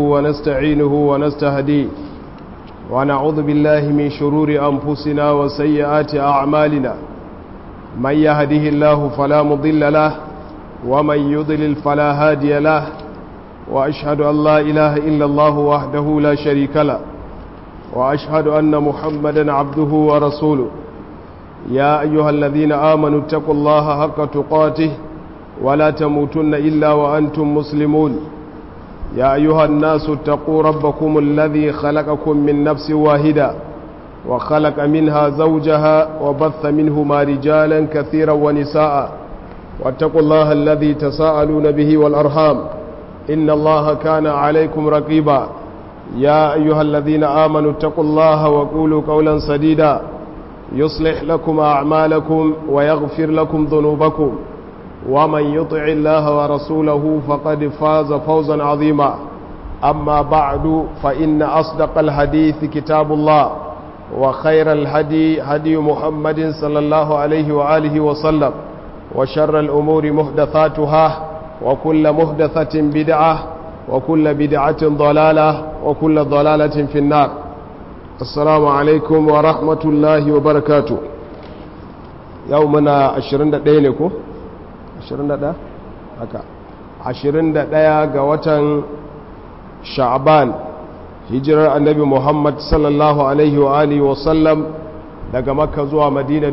ونستعينه ونستهديه ونعوذ بالله من شرور أنفسنا وسيئات أعمالنا من يهده الله فلا مضل له ومن يضلل فلا هادي له وأشهد أن لا إله إلا الله وحده لا شريك له وأشهد أن محمدا عبده ورسوله يا أيها الذين آمنوا اتقوا الله حق تقاته ولا تموتن إلا وأنتم مسلمون يا أيها الناس اتقوا ربكم الذي خلقكم من نفس واحدة وخلق منها زوجها وبث منهما رجالا كثيرا ونساء واتقوا الله الذي تساءلون به والأرحام إن الله كان عليكم رقيبا يا أيها الذين آمنوا اتقوا الله وقولوا قولا سديدا يصلح لكم أعمالكم ويغفر لكم ذنوبكم ومن يطع الله ورسوله فقد فاز فوزا عظيما أما بعد فإن أصدق الحديث كتاب الله وخير الهدي هدي محمد صلى الله عليه وآله وسلم وشر الأمور محدثاتها وكل محدثة بدعة وكل بدعة ضلالة وكل ضلالة في النار السلام عليكم ورحمة الله وبركاته يومنا عشرين دقيقة 21 haka 21 ga watan sha'ban hijirar annabi muhammad sallallahu alaihi wa alihi wasallam daga makka zuwa madina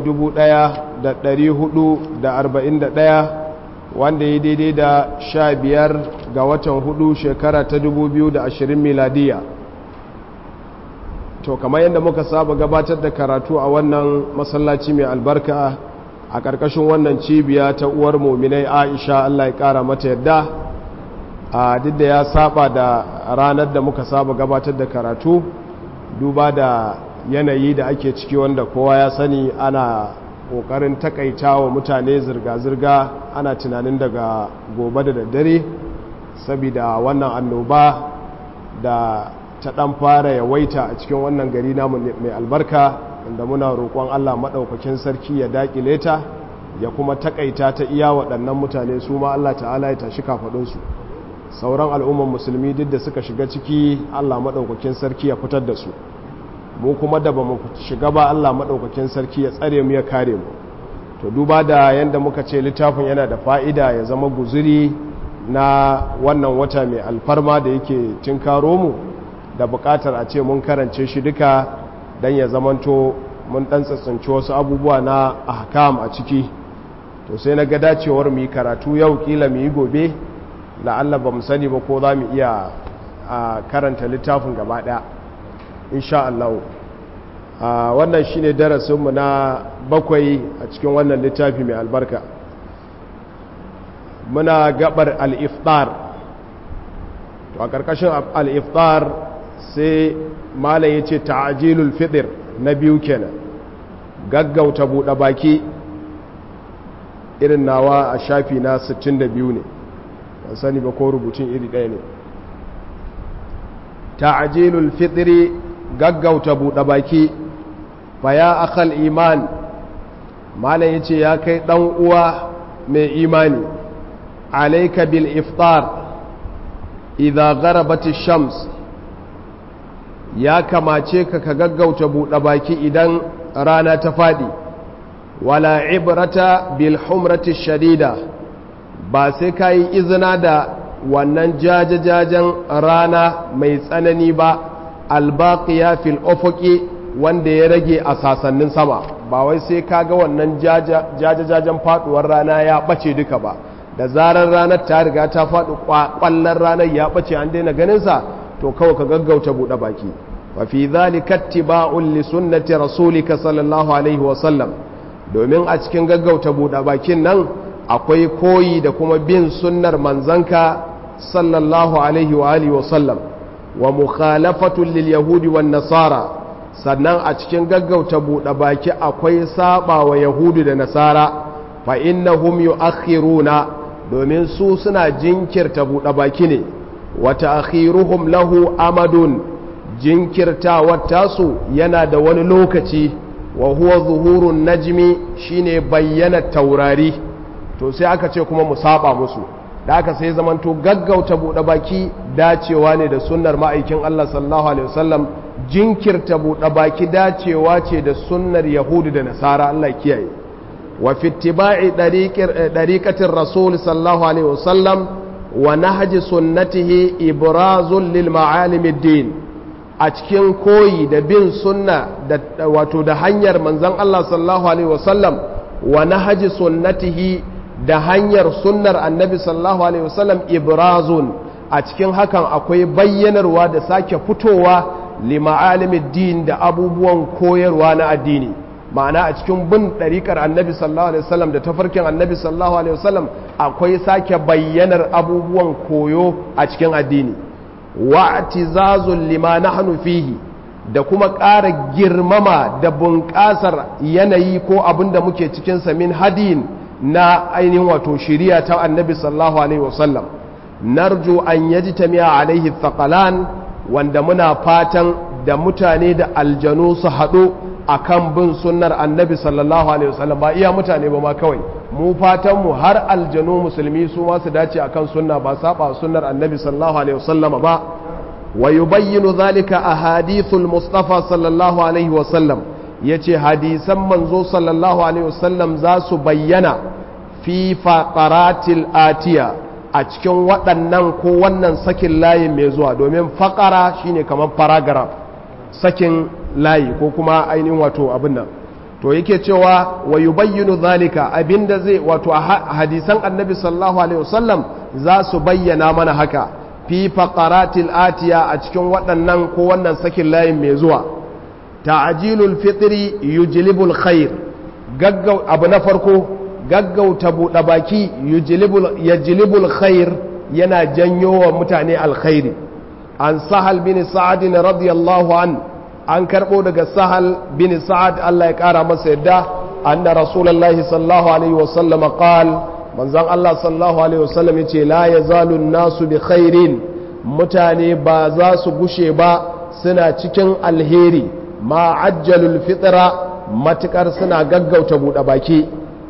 1441 wanda ya daidai da 15 ga watan hudu shekara ta 2020 miladiya to kamar yadda muka saba gabatar da karatu a wannan masallaci mai albarka a ƙarƙashin wannan cibiya ta uwar muminai aisha allah ya ƙara mata yadda a duk da ya saba da ranar da muka saba gabatar da karatu duba da yanayi da ake ciki wanda kowa ya sani ana ƙoƙarin takaita wa mutane zirga-zirga ana tunanin daga gobe da daddare saboda wannan annoba da ta ɗan fara yawaita a cikin wannan gari namu mai albarka inda muna roƙon Allah maɗaukakin sarki ya daƙile ta ya kuma taƙaita ta iya waɗannan mutane su ma Allah ta'ala ya tashi kafaɗinsu sauran al'umman musulmi duk da suka shiga ciki Allah maɗaukakin sarki ya fitar da su mu kuma da ba mu shiga ba Allah maɗaukakin sarki ya tsare mu ya kare mu to duba da yadda muka ce littafin yana da fa'ida ya zama guzuri na wannan wata mai alfarma da yake tinkaro mu da buƙatar a ce mun karance shi duka don ya zamanto mun dan tsatsinci wasu abubuwa na ahkam a ciki to sai na ga dacewar mu yi karatu yau kila mu yi gobe la'alla ba mu sani ba ko za mu iya karanta littafin gaba ɗaya insha Allah wannan shine darasinmu na bakwai a cikin wannan littafi mai albarka muna gabar al-iftar to a ƙarƙashin al-iftar sai malam ya ce ta'ajilul fidir na biyu kenan gaggauta buɗe baki irin nawa a shafi na 62 ne ban sani ba ko rubutun iri ɗaya ne ta'ajilul fidiri gaggauta buɗe baki fa ya akal iman malam ya ce ya kai ɗan uwa mai imani alaika bil iftar idha gharabat shams ya kamace ka ka gaggauta buɗe baki idan rana ta faɗi wala ibrata bil humrati shadida ba sai ka yi izina da wannan jajajajen rana mai tsanani ba albaqiya fil ufuqi wanda ya rage a sasannin sama ba wai sai ka ga wannan jajajajen faduwar rana ya bace duka ba da zarar ranar ta riga ta faɗi kwallon ranar ya bace an daina ganinsa to kawai ka gaggauta buɗe baki wa fi zalika ittiba'un li sunnati rasulika sallallahu alaihi wa sallam domin a cikin gaggauta buɗe bakin nan akwai koyi da kuma bin sunnar manzanka sallallahu alaihi wa alihi wa sallam wa mukhalafatun lil yahudi wan nasara sannan a cikin gaggauta buɗe baki akwai saba wa yahudu da nasara fa innahum yu'akhiruna domin su suna jinkirta buɗe baki ne wata akhiruhum lahu amadun jinkirtawar tasu yana da wani lokaci wa huwa zuhurun najmi shine bayyana taurari to sai aka ce kuma mu saba musu da aka sai zamanto gaggauta buɗe baki dacewa ne da sunnar ma'aikin Allah sallallahu alaihi wasallam jinkirta buɗe baki dacewa ce da sunnar yahudu da nasara Allah kiyaye wa fi ittiba'i dariqatir rasul sallallahu alaihi wasallam wa nahji sunnatihi ibrazun lil ma'alim din a cikin koyi da bin sunna da wato da hanyar manzon Allah sallallahu alaihi wasallam wa nahji sunnatihi da hanyar sunnar annabi sallallahu alaihi wasallam ibrazun a cikin hakan akwai bayyanarwa da sake fitowa lima'alimin din da abubuwan koyarwa na addini ma'ana a cikin bin ɗariƙar annabi sallallahu alaihi wasallam da tafarkin annabi sallallahu alaihi wasallam akwai sake bayyanar abubuwan koyo a cikin addini wa'tizazul lima nahnu fihi da kuma ƙara girmama da bunƙasar yanayi ko abin da muke cikin sa min hadin na ainihin wato shiriya ta annabi sallallahu alaihi wasallam narju an yajtami'a alaihi thaqalan wanda muna fatan da mutane da aljanu su haɗu akan bin sunnar annabi sallallahu alaihi wasallam ba iya mutane ba ma kawai mu fatan mu har aljanu musulmi su ma su dace akan sunna ba saba sunnar annabi sallallahu alaihi wasallam ba wa yubayyinu dhalika ahadithul mustafa sallallahu alaihi wasallam yace hadisan manzo sallallahu alaihi wasallam za su bayyana fi faqaratil atiya a cikin waɗannan ko wannan sakin layin mai zuwa domin faƙara shine kamar paragraph sakin layi ko kuma ainihin wato abin nan to yake cewa wa yubayyinu zalika abinda zai wato a hadisan annabi sallallahu alaihi wasallam za su bayyana mana haka fi faqaratil atiya a cikin waɗannan ko wannan sakin layin mai zuwa ta'jilul fitri yujlibul khair gaggau abu na farko gaggauta buɗe baki yajlibul khair yana janyo wa mutane alkhairi an sahal bin sa'ad radiyallahu an an karɓo daga sahal bin sa'ad Allah ya ƙara masa yadda anna rasulullahi sallallahu alaihi wasallam qal manzon Allah sallallahu alaihi wasallam yace la yazalu nasu bi khairin mutane ba za su gushe ba suna cikin alheri ma ajjalul fitra matukar suna gaggauta buɗe baki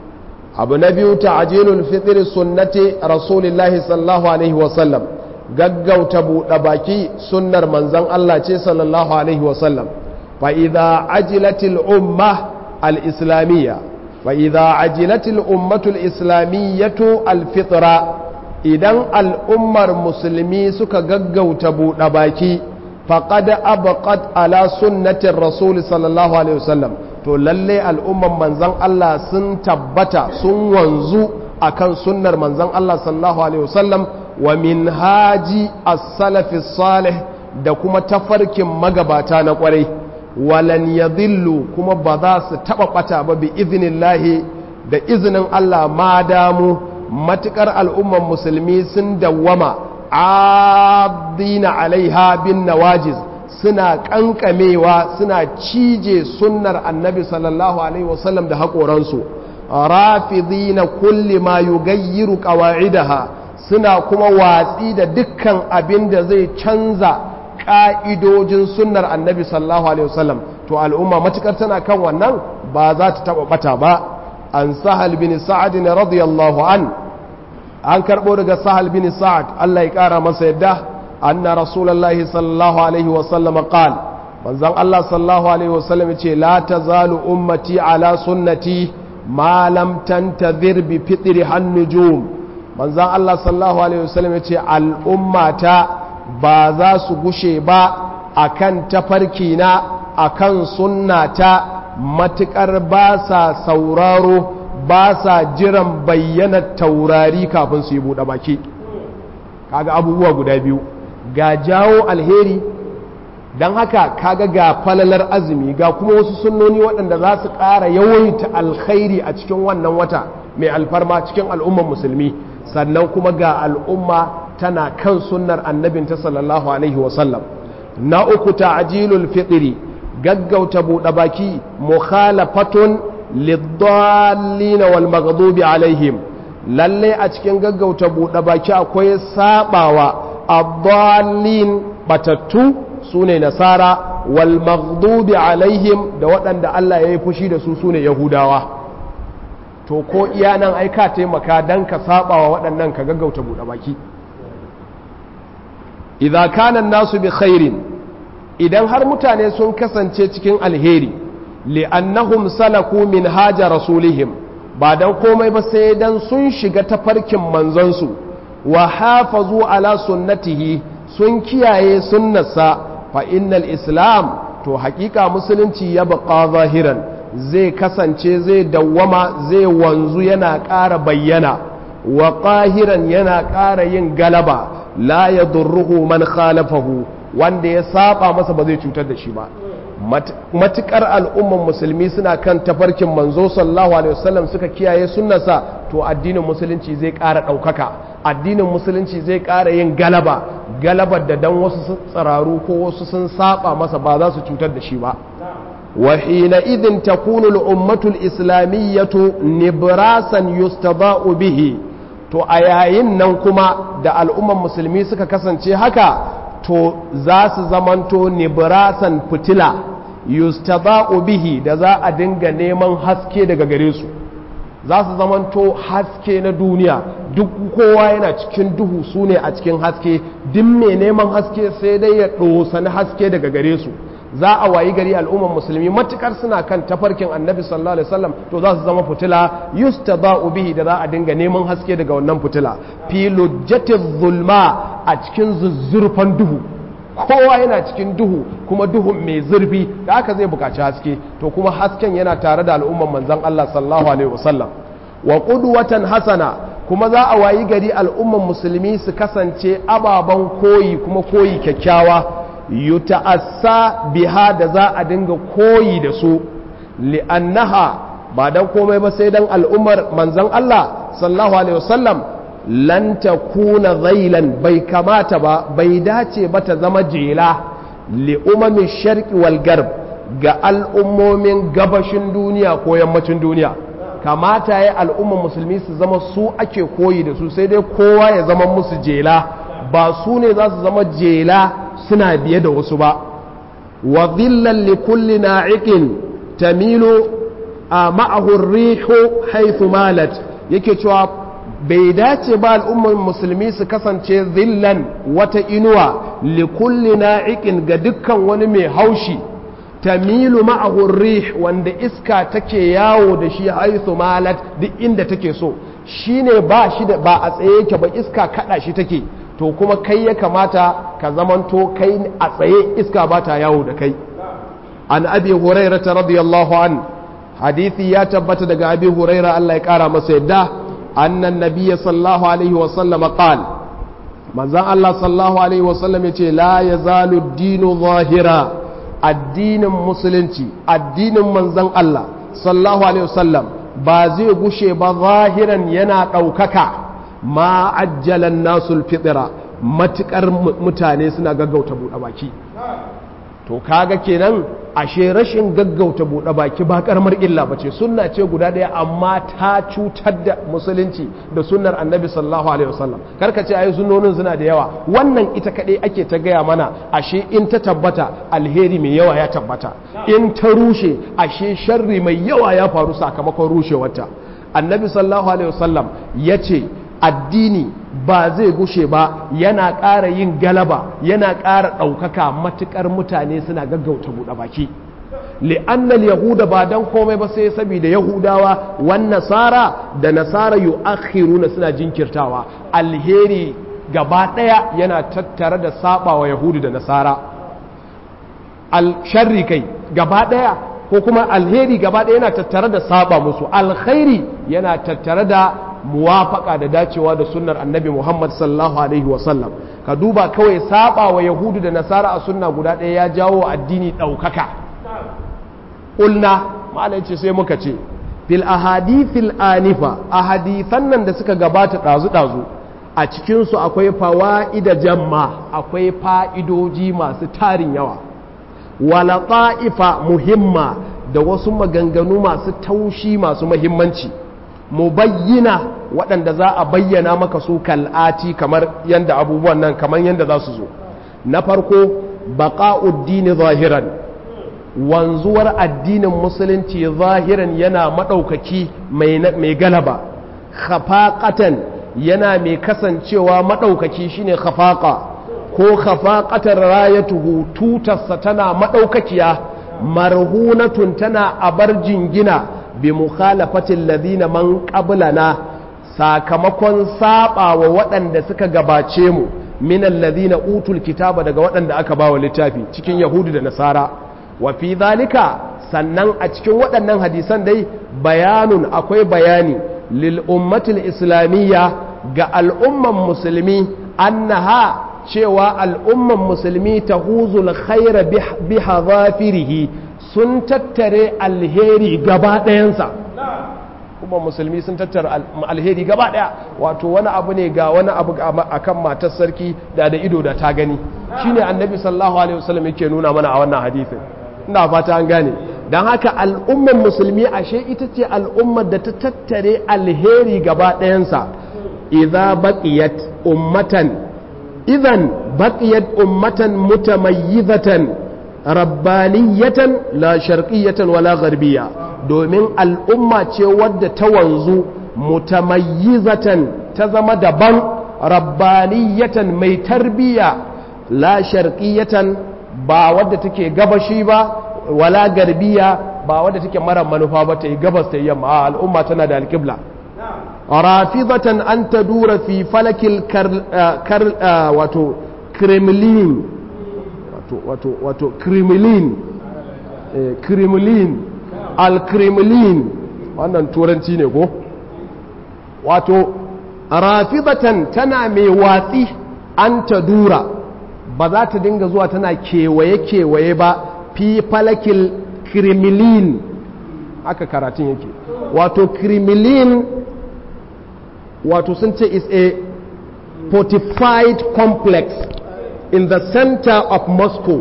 abu na biyu ta'jilul fitr sunnati rasulillahi sallallahu alaihi wasallam gaggauta buɗe baki sunnar manzon Allah ce sallallahu alaihi wasallam fa idza ajilatil umma al islamiyya fa idza ajilatil ummatu al islamiyyatu al fitra idan al'ummar musulmi suka gaggauta buɗe baki faqad abqat ala sunnatir rasul sallallahu alaihi wasallam to lalle al'umman manzan Allah sun tabbata sun wanzu akan sunnar manzan Allah sallallahu alaihi wasallam wa min haji as-salafi salih da kuma tafarkin magabata na kwarai walan yadhillu kuma ba za su taba bata ba bi iznillahi da izinin Allah ma damu matukar al'umman musulmi sun dawwama abdina alaiha bin nawajiz suna kankamewa suna cije sunnar annabi sallallahu alaihi wasallam da haƙoransu rafidina kulli ma yugayyiru qawa'idaha suna kuma watsi da dukkan abin da zai canza ƙa'idojin sunnar annabi sallallahu alaihi wasallam to al'umma matukar tana kan wannan ba za ta taɓa ɓata ba an sahal bin sa'ad radiyallahu an an karɓo daga sahal bin sa'ad Allah ya ƙara masa yadda anna rasulullahi sallallahu alaihi wasallam qal manzon Allah sallallahu alaihi wasallam ce la tazalu ummati ala sunnati ma lam tantazir bi fitri hannujum manzon Allah sallallahu alaihi wasallam ce al'ummata ba za su gushe ba akan tafarki na akan sunnata matukar ba sa sauraro ba sa jiran bayyana taurari kafin su yi buɗe baki kaga abubuwa guda biyu ga jawo alheri don haka kaga ga falalar azumi ga kuma wasu sunnoni waɗanda za su ƙara yawaita alkhairi a cikin wannan wata mai alfarma cikin al'ummar musulmi sannan kuma ga al'umma tana kan sunnar annabinta sallallahu alaihi wasallam na uku ta'jilul fitri gaggauta buɗe baki mukhalafatun liddallina wal maghdubi alaihim lalle a cikin gaggauta buɗe baki akwai sabawa addallin batattu sune nasara wal maghdubi alaihim da waɗanda Allah ya yi fushi da su sune yahudawa to ko iya nan ai ka taimaka dan ka saba wa waɗannan ka gaggauta buɗe baki idza kana nasu bi khairin idan har mutane sun kasance cikin alheri li'annahum salaku min haja rasulihim ba dan komai ba sai dan sun shiga tafarkin manzonsu wa hafazu ala sunnatihi sun kiyaye sunnarsa fa innal islam to hakika musulunci ya baqa zahiran zai kasance zai dawwama zai wanzu yana ƙara bayyana wa ƙahiran yana ƙara yin galaba la ya durruhu man khalafahu wanda ya saba masa ba zai cutar da shi ba matukar al'umman musulmi suna kan tafarkin manzo sallallahu alaihi wasallam suka kiyaye sunnasa to addinin musulunci zai ƙara ɗaukaka addinin musulunci zai ƙara yin galaba galabar da dan wasu tsararu ko wasu sun saba masa ba za su cutar da shi ba وحينئذ تكون الأمة الإسلامية نبراسا يستضاء به to a yayin nan kuma da al'umman musulmi suka kasance haka to za su zamanto nibrasan fitila yustada'u bihi da za a dinga neman haske daga gare su za su zamanto haske na duniya duk kowa yana cikin duhu su ne a cikin haske duk mai neman haske sai dai ya ɗosani haske daga gare su za a wayi gari al'umman musulmi matukar suna kan tafarkin annabi sallallahu alaihi wasallam to za su zama fitila yustada'u bihi da za a dinga neman haske daga wannan fitila fi lujjati zulma a cikin zuzzurfan duhu kowa yana cikin duhu kuma duhun mai zurfi da aka zai bukaci haske to kuma hasken yana tare da al'umman manzon Allah sallallahu alaihi wasallam wa qudwatan hasana kuma za a wayi gari al'umman musulmi su kasance ababen koyi kuma koyi kyakkyawa yuta'assa biha da za a dinga koyi da su li'annaha ba dan komai ba sai dan al'ummar manzon Allah sallallahu alaihi wasallam lan takuna zailan bai kamata ba bai dace ba ta zama jela li umami sharqi wal garb ga al'ummomin gabashin duniya ko yammacin duniya kamata ya al'umman musulmi su zama su ake koyi da su sai dai kowa ya zama musu jela ba su ne za su zama jela suna biye da wasu ba wa dhillan li kulli na'iqin tamilu a ma'ahu rihu haythu malat yake cewa bai dace ba al'ummar musulmi su kasance zillan wata inuwa li kulli na'iqin ga dukkan wani mai haushi tamilu ma'ahu rih wanda iska take yawo da shi haythu malat duk inda take so shine ba shi da ba a tsaye yake ba iska kada shi take to kuma kai ya kamata ka zamanto kai a tsaye iska ba ta yawo da kai an abi huraira ta radiyallahu an hadithi ya tabbata daga abi huraira Allah ya kara masa yadda annan nabiyya sallallahu alaihi wa sallam qal manzon Allah sallallahu alaihi wa sallam yace la yazalu dinu zahira addinin musulunci addinin manzon Allah sallallahu alaihi wa sallam ba zai gushe ba zahiran yana ɗaukaka ma ajjalan nasul fitira matukar mutane suna gaggauta buɗe baki to kaga kenan ashe rashin gaggauta buɗe baki ba karamar illa bace sunna ce guda ɗaya amma ta cutar da musulunci da sunnar annabi sallallahu alaihi wasallam karka ce ayi sunnonin suna da yawa wannan ita kaɗai ake ta gaya mana ashe in ta tabbata alheri mai yawa ya tabbata in ta rushe ashe sharri mai yawa ya faru sakamakon rushewarta annabi sallallahu alaihi wasallam ya ce addini ba zai gushe ba yana ƙara yin galaba yana ƙara ɗaukaka matuƙar mutane suna gaggauta buɗe baki li'annal yahuda ba dan komai ba sai saboda yahudawa wan nasara da nasara yu'akhiruna suna jinkirtawa alheri gaba ɗaya yana tattare da saba wa yahudu da nasara al sharri kai gaba ɗaya ko kuma alheri gaba ɗaya yana tattare da saba musu alkhairi yana tattare da muwafaka da dacewa da sunnar annabi Muhammad sallallahu alaihi wasallam ka duba kawai saba wa yahudu da nasara a sunna guda ɗaya ya jawo addini ɗaukaka ƙulna ma'ana ce sai muka ce fil ahadithil anifa a hadithan nan da suka gabata ɗazu-ɗazu a cikinsu akwai fawa'ida jamma akwai fa'idoji masu tarin yawa wala ta'ifa muhimma da wasu maganganu masu taushi masu mahimmanci mubayyina waɗanda za a bayyana maka su kal'ati kamar yadda abubuwan nan kamar yadda za su zo na farko baƙa'uddini zahiran wanzuwar addinin musulunci zahiran yana maɗaukaki mai galaba khafaqatan yana mai kasancewa maɗaukaki shine khafaqa ko khafaqatar rayatuhu tutarsa tana maɗaukakiya marhunatun tana abar jingina bi mukhalafatil ladina man qablana sakamakon saba wa waɗanda suka gabace mu min alladhina utul kitaba daga waɗanda aka bawa littafi cikin yahudu da nasara wa fi zalika sannan a cikin waɗannan hadisan dai bayanun akwai bayani lil ummatil islamiyya ga al'umman musulmi annaha cewa al'umman musulmi ta huzul khaira bi hazafirihi sun tattare alheri gaba ɗayansa kuma musulmi sun tattara alheri gaba ɗaya wato wani abu ne ga wani abu akan matar sarki da da ido da ta gani shine annabi sallallahu alaihi wasallam yake nuna mana a wannan hadisin ina fata an gane don haka al'umman musulmi ashe ita ce al'ummar da ta tattare alheri gaba ɗayansa idza baqiyat ummatan idan baqiyat ummatan mutamayyizatan rabbaniyatan la sharqiyatan wala gharbiyya domin al'umma ce wadda ta wanzu mutamayyizatan ta zama daban rabbaniyatan mai tarbiyya la sharqiyatan ba wadda take gabashi ba wala garbiya ba wadda take mara manufa ba ta yi gabas ta yamma a al'umma tana da alƙibla rafizatan an ta dura fi falakil kar wato kremlin wato wato kremlin kremlin al-kremlin wannan turanci ne ko wato rafizatan tana mai watsi an ta dura ba za ta dinga zuwa tana kewaye-kewaye ba fi falakil kremlin haka karatun yake wato kremlin wato sun ce is a fortified complex in the center of moscow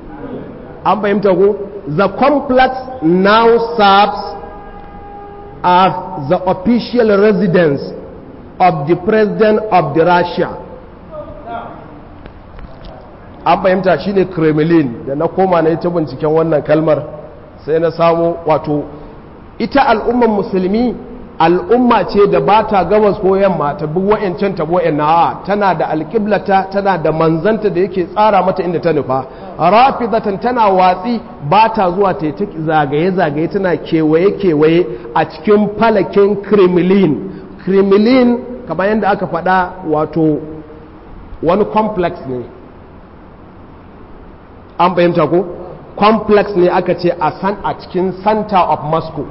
an fahimta ko the complex now serves as the official residence of the president of the russia an fahimta shine kremlin da na koma na ita binciken wannan kalmar sai na samu wato ita al'umman musulmi al'umma ce da ba ta gabas ko yamma ta bi wa'yancan ta bo'yan na tana da alƙiblata tana da manzanta da yake tsara mata inda ta nufa rafizatan tana watsi ba ta zuwa ta yi zagaye-zagaye tana kewaye-kewaye a cikin falakin kremlin kremlin kamar yadda aka faɗa wato wani complex ne an fahimta ko complex ne aka ce a san a cikin center of moscow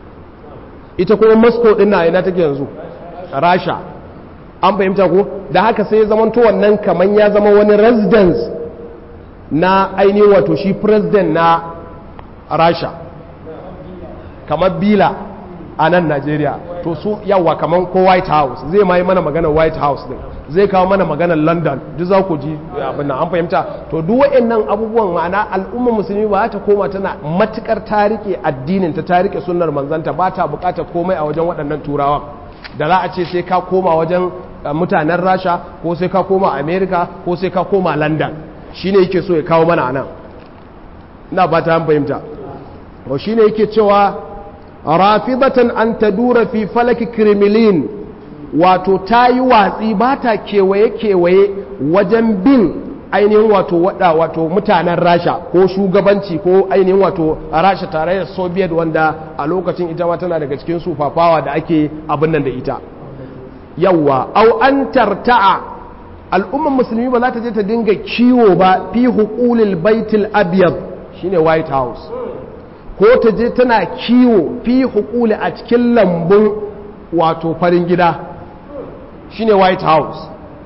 ita kuma moscow din na ina take yanzu rasha an fahimta ko da haka sai ya zamanto wannan kaman ya zama wani residence na ainihin wato shi president na rasha kamar bila a nan najeriya to su yawa kamar ko white house zai ma yi mana maganar white house din zai kawo mana maganar london duk za ku ji abin nan an fahimta to duk wa'annan abubuwan ma'ana al'ummar musulmi ba ta koma tana matukar tarike addinin ta tarike sunnar manzanta ba ta bukatar komai a wajen waɗannan turawan da za a ce sai ka koma wajen mutanen rasha ko sai ka koma america ko sai ka koma london shine yake so ya kawo mana anan ina ba ta fahimta to shine yake cewa rafidatan an tadura fi falaki kremlin wato ta yi watsi ba ta kewaye-kewaye wajen bin ainihin wato wada wato mutanen rasha ko shugabanci ko ainihin wato rasha tare da soviet wanda a lokacin ita ma tana daga cikin sufafawa da ake abin nan da ita yawwa au an tarta'a al'ummar musulmi ba za ta je ta dinga kiwo ba fi hukulil baitul abyad shine white house ko ta je tana kiwo fi hukuli a cikin lambun wato farin gida shine white house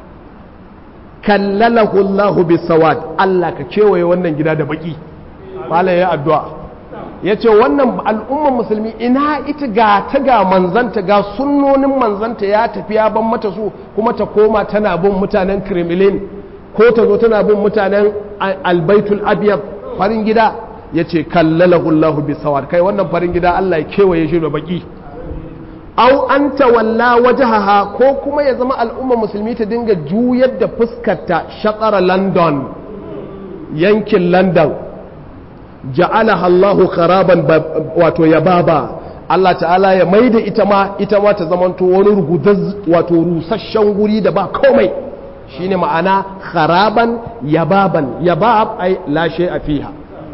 kallalahu Allahu bisawad Allah ka kewaye wannan gida da baki malai ya addu'a yace wannan al'umman musulmi ina ita ga ta ga manzanta ga sunnonin manzanta ya tafi ya ban mata su kuma ta koma tana bin mutanen kremlin ko ta zo tana bin mutanen albaitul abyad farin gida yace kallalahu Allahu bisawad kai wannan farin gida Allah ya kewaye shi da baki au an tawalla wajahaha ko kuma ya zama al'umma musulmi ta dinga juyar da fuskarta shatsara london yankin london ja'alaha Allahu kharaban wato yababa Allah ta'ala ya maida ita ma ita ma ta zamanto wani rugudaz wato rusasshen guri da ba komai shine ma'ana kharaban yababan yabab ai la shay'a fiha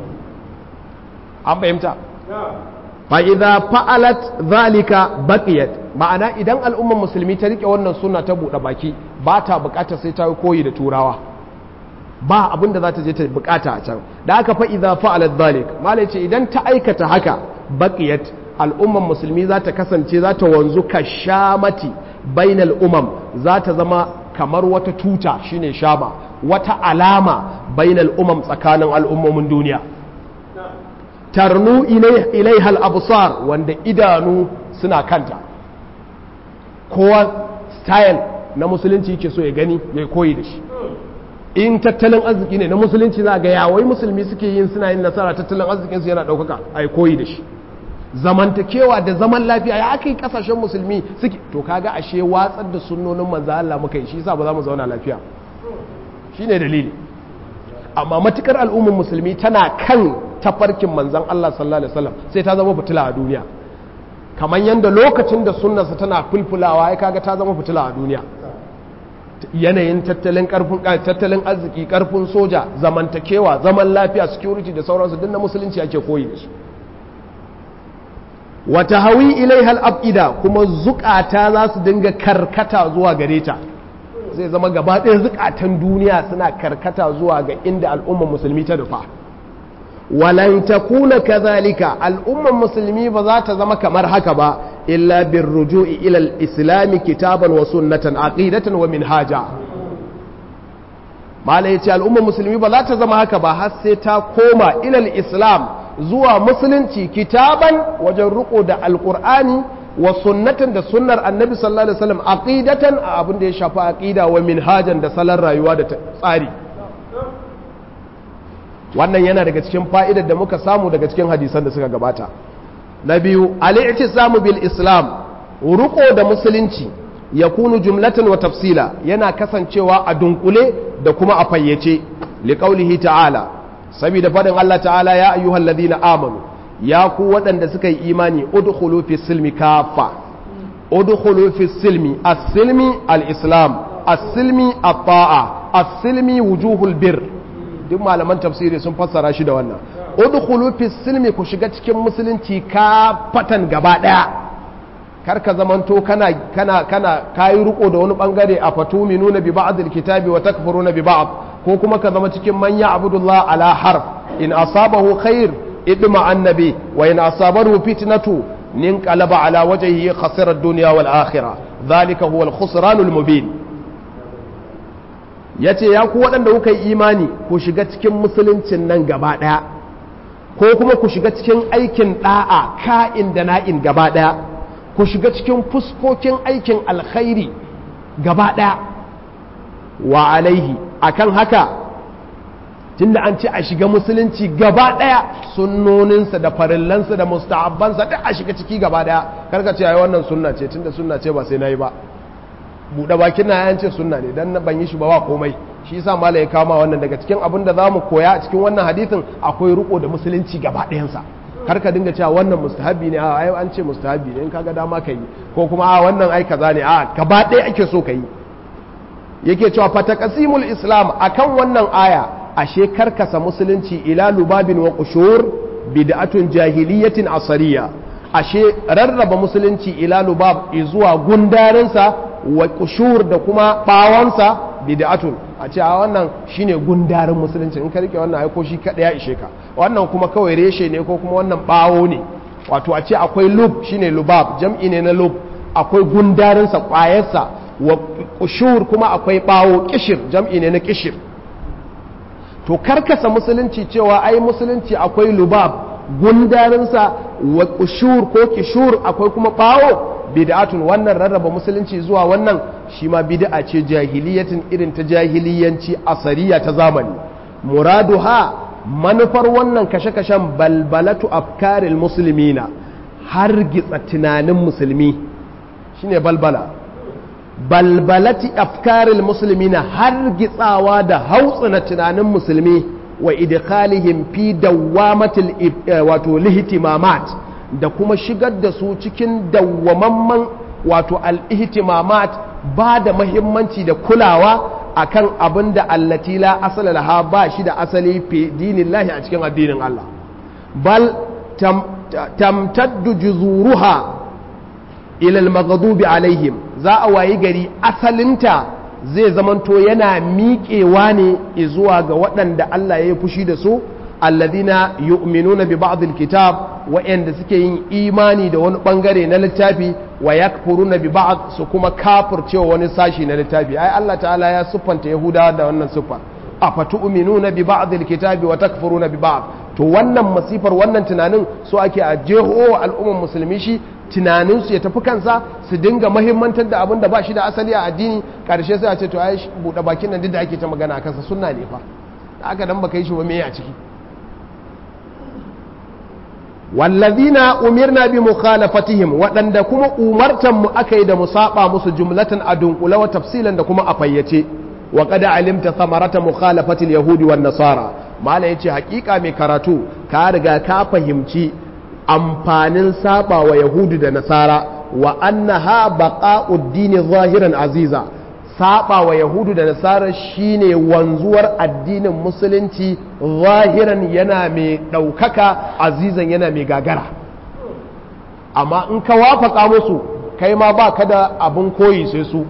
an fahimta fa idza fa'alat zalika baqiyat ma'ana idan al'ummar musulmi ta rike wannan sunna ta buɗe baki ba ta bukata sai ta koyi da turawa ba abin da za ta je ta bukata a can da aka fa idza fa'alat zalik malai ce idan ta aikata haka baqiyat al'ummar musulmi za ta kasance za ta wanzu ka shamati bainal umam za ta zama kamar wata tuta shine shama wata alama bainal umam tsakanin al'ummomin duniya tarnu ilaihal absar wanda idanu suna kanta kowa style na musulunci yake so ya gani ya koyi da shi in tattalin arziki ne na musulunci za ga yawai musulmi suke yin suna yin nasara tattalin arzikinsu yana ɗaukaka a koyi da shi zamantakewa da zaman lafiya ya aka yi kasashen musulmi suke to kaga ashe watsar da sunnonin manzo Allah muka yi shi yasa ba za mu zauna lafiya shine dalili amma matukar al'ummar musulmi tana kan tafarkin manzon Allah sallallahu alaihi wasallam sai ta zama fitila a duniya kamar yadda lokacin da sunnarsa tana fulfulawa ya kaga ta zama fitila a duniya yanayin tattalin karfin tattalin arziki karfin soja zamantakewa zaman lafiya security da sauransu duk na musulunci ake koyi da su wata hawi ilaihal abida kuma zukata za su dinga karkata zuwa gare ta zai zama gaba ɗaya zukatan duniya suna karkata zuwa ga inda al'ummar musulmi ta nufa walan takuna kazalika al'ummar musulmi ba za ta zama kamar haka ba illa bin ruju'i ilal islami kitaban wa sunnatan aqidatan wa minhaja malai yace al'ummar musulmi ba za ta zama haka ba har sai ta koma ilal islam zuwa musulunci kitaban wajen riko da alkur'ani wa sunnatan da sunnar annabi sallallahu alaihi wasallam aqidatan a abin da ya shafi aqida wa minhajan da salon rayuwa da tsari wannan yana daga cikin fa'idar da muka samu daga cikin hadisan da suka gabata na biyu al-i'tisamu bil islam riko da musulunci yakunu jumlatan wa tafsila yana kasancewa a dunkule da kuma a fayyace liqaulihi ta'ala saboda faɗin Allah ta'ala ya ayyuhal ladina amanu ya ku waɗanda suka yi imani udkhulu fi silmi kafa udkhulu fi silmi as-silmi al-islam as-silmi at-ta'a as-silmi wujuhul bir duk malaman tafsiri sun fassara shi da wannan udkhulu fi silmi ku shiga cikin musulunci kafatan gaba daya karka zamanto kana kana kana kayi riko da wani bangare a fatuminuna bi ba'd al-kitabi wa takfuruna bi ba'd ko kuma ka zama cikin manya abudullah ala harf in asabahu khair idma annabi wa in asabahu fitnatu nin qalaba ala wajhihi khasira ad-dunya wal akhirah dhalika huwa al-khusran al-mubin yace ya ku waɗanda kuka yi imani ku shiga cikin musuluncin nan gaba ɗaya ko kuma ku shiga cikin aikin ɗa'a ka'in da na'in gaba ɗaya ku shiga cikin fuskokin aikin alkhairi gaba ɗaya wa alaihi akan haka tunda an ce a shiga musulunci gaba daya sunnoninsa da farillansa da musta'abbansa duk a shiga ciki gaba daya karka ce ai wannan sunna ce tunda sunna ce ba sai nayi ba buɗe bakin na yan ce sunna ne dan ban yi shi ba wa komai shi yasa malai ya kama wannan daga cikin abin da zamu koya a cikin wannan hadisin akwai riko da musulunci gaba ɗayansa kar ka dinga cewa wannan mustahabi ne a ai an ce mustahabi ne in kaga dama ka yi ko kuma a wannan ai kaza ne a gaba ɗaya ake so ka yi yake cewa fataqasimul islam akan wannan aya ashe karkasa musulunci ila lubabin wa qushur bid'atun jahiliyatin asariya ashe rarraba musulunci ila lubab zuwa gundarinsa wa qushur da kuma bawansa bid'atun a ce a wannan shine gundarin musulunci in ka rike wannan ai ko shi kada ya ishe ka wannan kuma kawai reshe ne ko kuma wannan bawo ne wato a ce akwai lub shine lubab jam'i ne na lub akwai gundarinsa kwayarsa wa kushur kuma akwai bawo kishir jam'i ne na kishir to karkasa musulunci cewa ai musulunci akwai lubab gundarinsa wa kushur ko kishur akwai kuma bawo bid'atun wannan rarraba musulunci zuwa wannan shi ma bid'a ce jahiliyatin irin ta jahiliyanci asariya ta zamani muraduha manufar wannan kashe-kashen balbalatu afkaril musulmina har gitsa tunanin musulmi shine balbala balbalati afkaril musulmina har gitsawa da hautsina tunanin musulmi wa idkhalihim fi dawamatil wato lihtimamat da kuma shigar da su cikin dawwamamman wato al-ihtimamat ba da mahimmanci da kulawa akan abin da allati la asala laha ba shi da asali fi dinillahi a cikin addinin Allah bal tamtaddu juzuruha ila al-maghdubi alaihim za a wayi gari asalinta zai zamanto yana miƙewa ne zuwa ga waɗanda Allah ya yi fushi da su alladina yu'minuna bi ba'd al-kitab wa'anda suke yin imani da wani bangare na littafi wa yakfuruna bi ba'd su kuma kafircewa wani sashi na littafi ai Allah ta'ala ya siffanta yahudawa da wannan siffa afatu'minuna bi ba'd al-kitabi wa takfuruna bi ba'd to wannan masifar wannan tunanin so ake a jeho al'umman musulmi shi tunaninsu ya tafi kansa su dinga mahimmantar da abin da ba shi da asali a addini karshe sai a ce to ai buɗe bakin nan duk da ake ta magana a kansa sunna ne fa da aka dan baka yi shi ba me a ciki wallazina umirna bi mukhalafatihim waɗanda kuma umartan mu aka yi da mu saba musu jumlatan a dunkula wa tafsilan da kuma a fayyace wa qad alimta thamarata mukhalafati al-yahudi wan nasara mala yace hakika mai karatu ka riga ka fahimci amfanin saba wa yahudu da nasara wa annaha baqa'ud dini zahiran aziza saba wa yahudu da nasara shine wanzuwar addinin musulunci zahiran yana mai ɗaukaka azizan yana mai gagara amma in ka wafaka musu kai ma ba ka da abin koyi sai su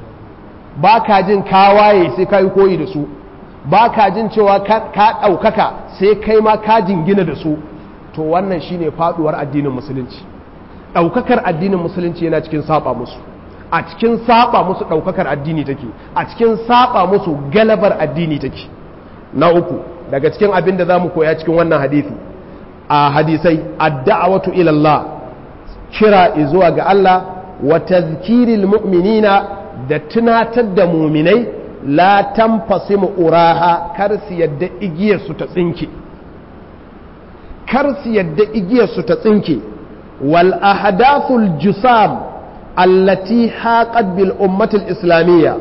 ba ka jin kawaye sai ka yi koyi da su ba ka jin cewa ka ɗaukaka sai kai ma ka jingina da su to wannan shine faduwar addinin musulunci ɗaukakar addinin musulunci yana cikin saba musu a cikin saba musu ɗaukakar addini take a cikin saba musu galabar addini take na uku daga cikin abin da za mu koya cikin wannan hadisi a hadisai adda'awatu ila Allah kira zuwa ga Allah wa tazkiril mu'minina da tunatar da muminai la tanfasimu uraha kar su yadda igiyar su ta tsinke kar su yadda igiyar su ta tsinke wal ahdathul jusam allati haqat bil ummatil islamiyya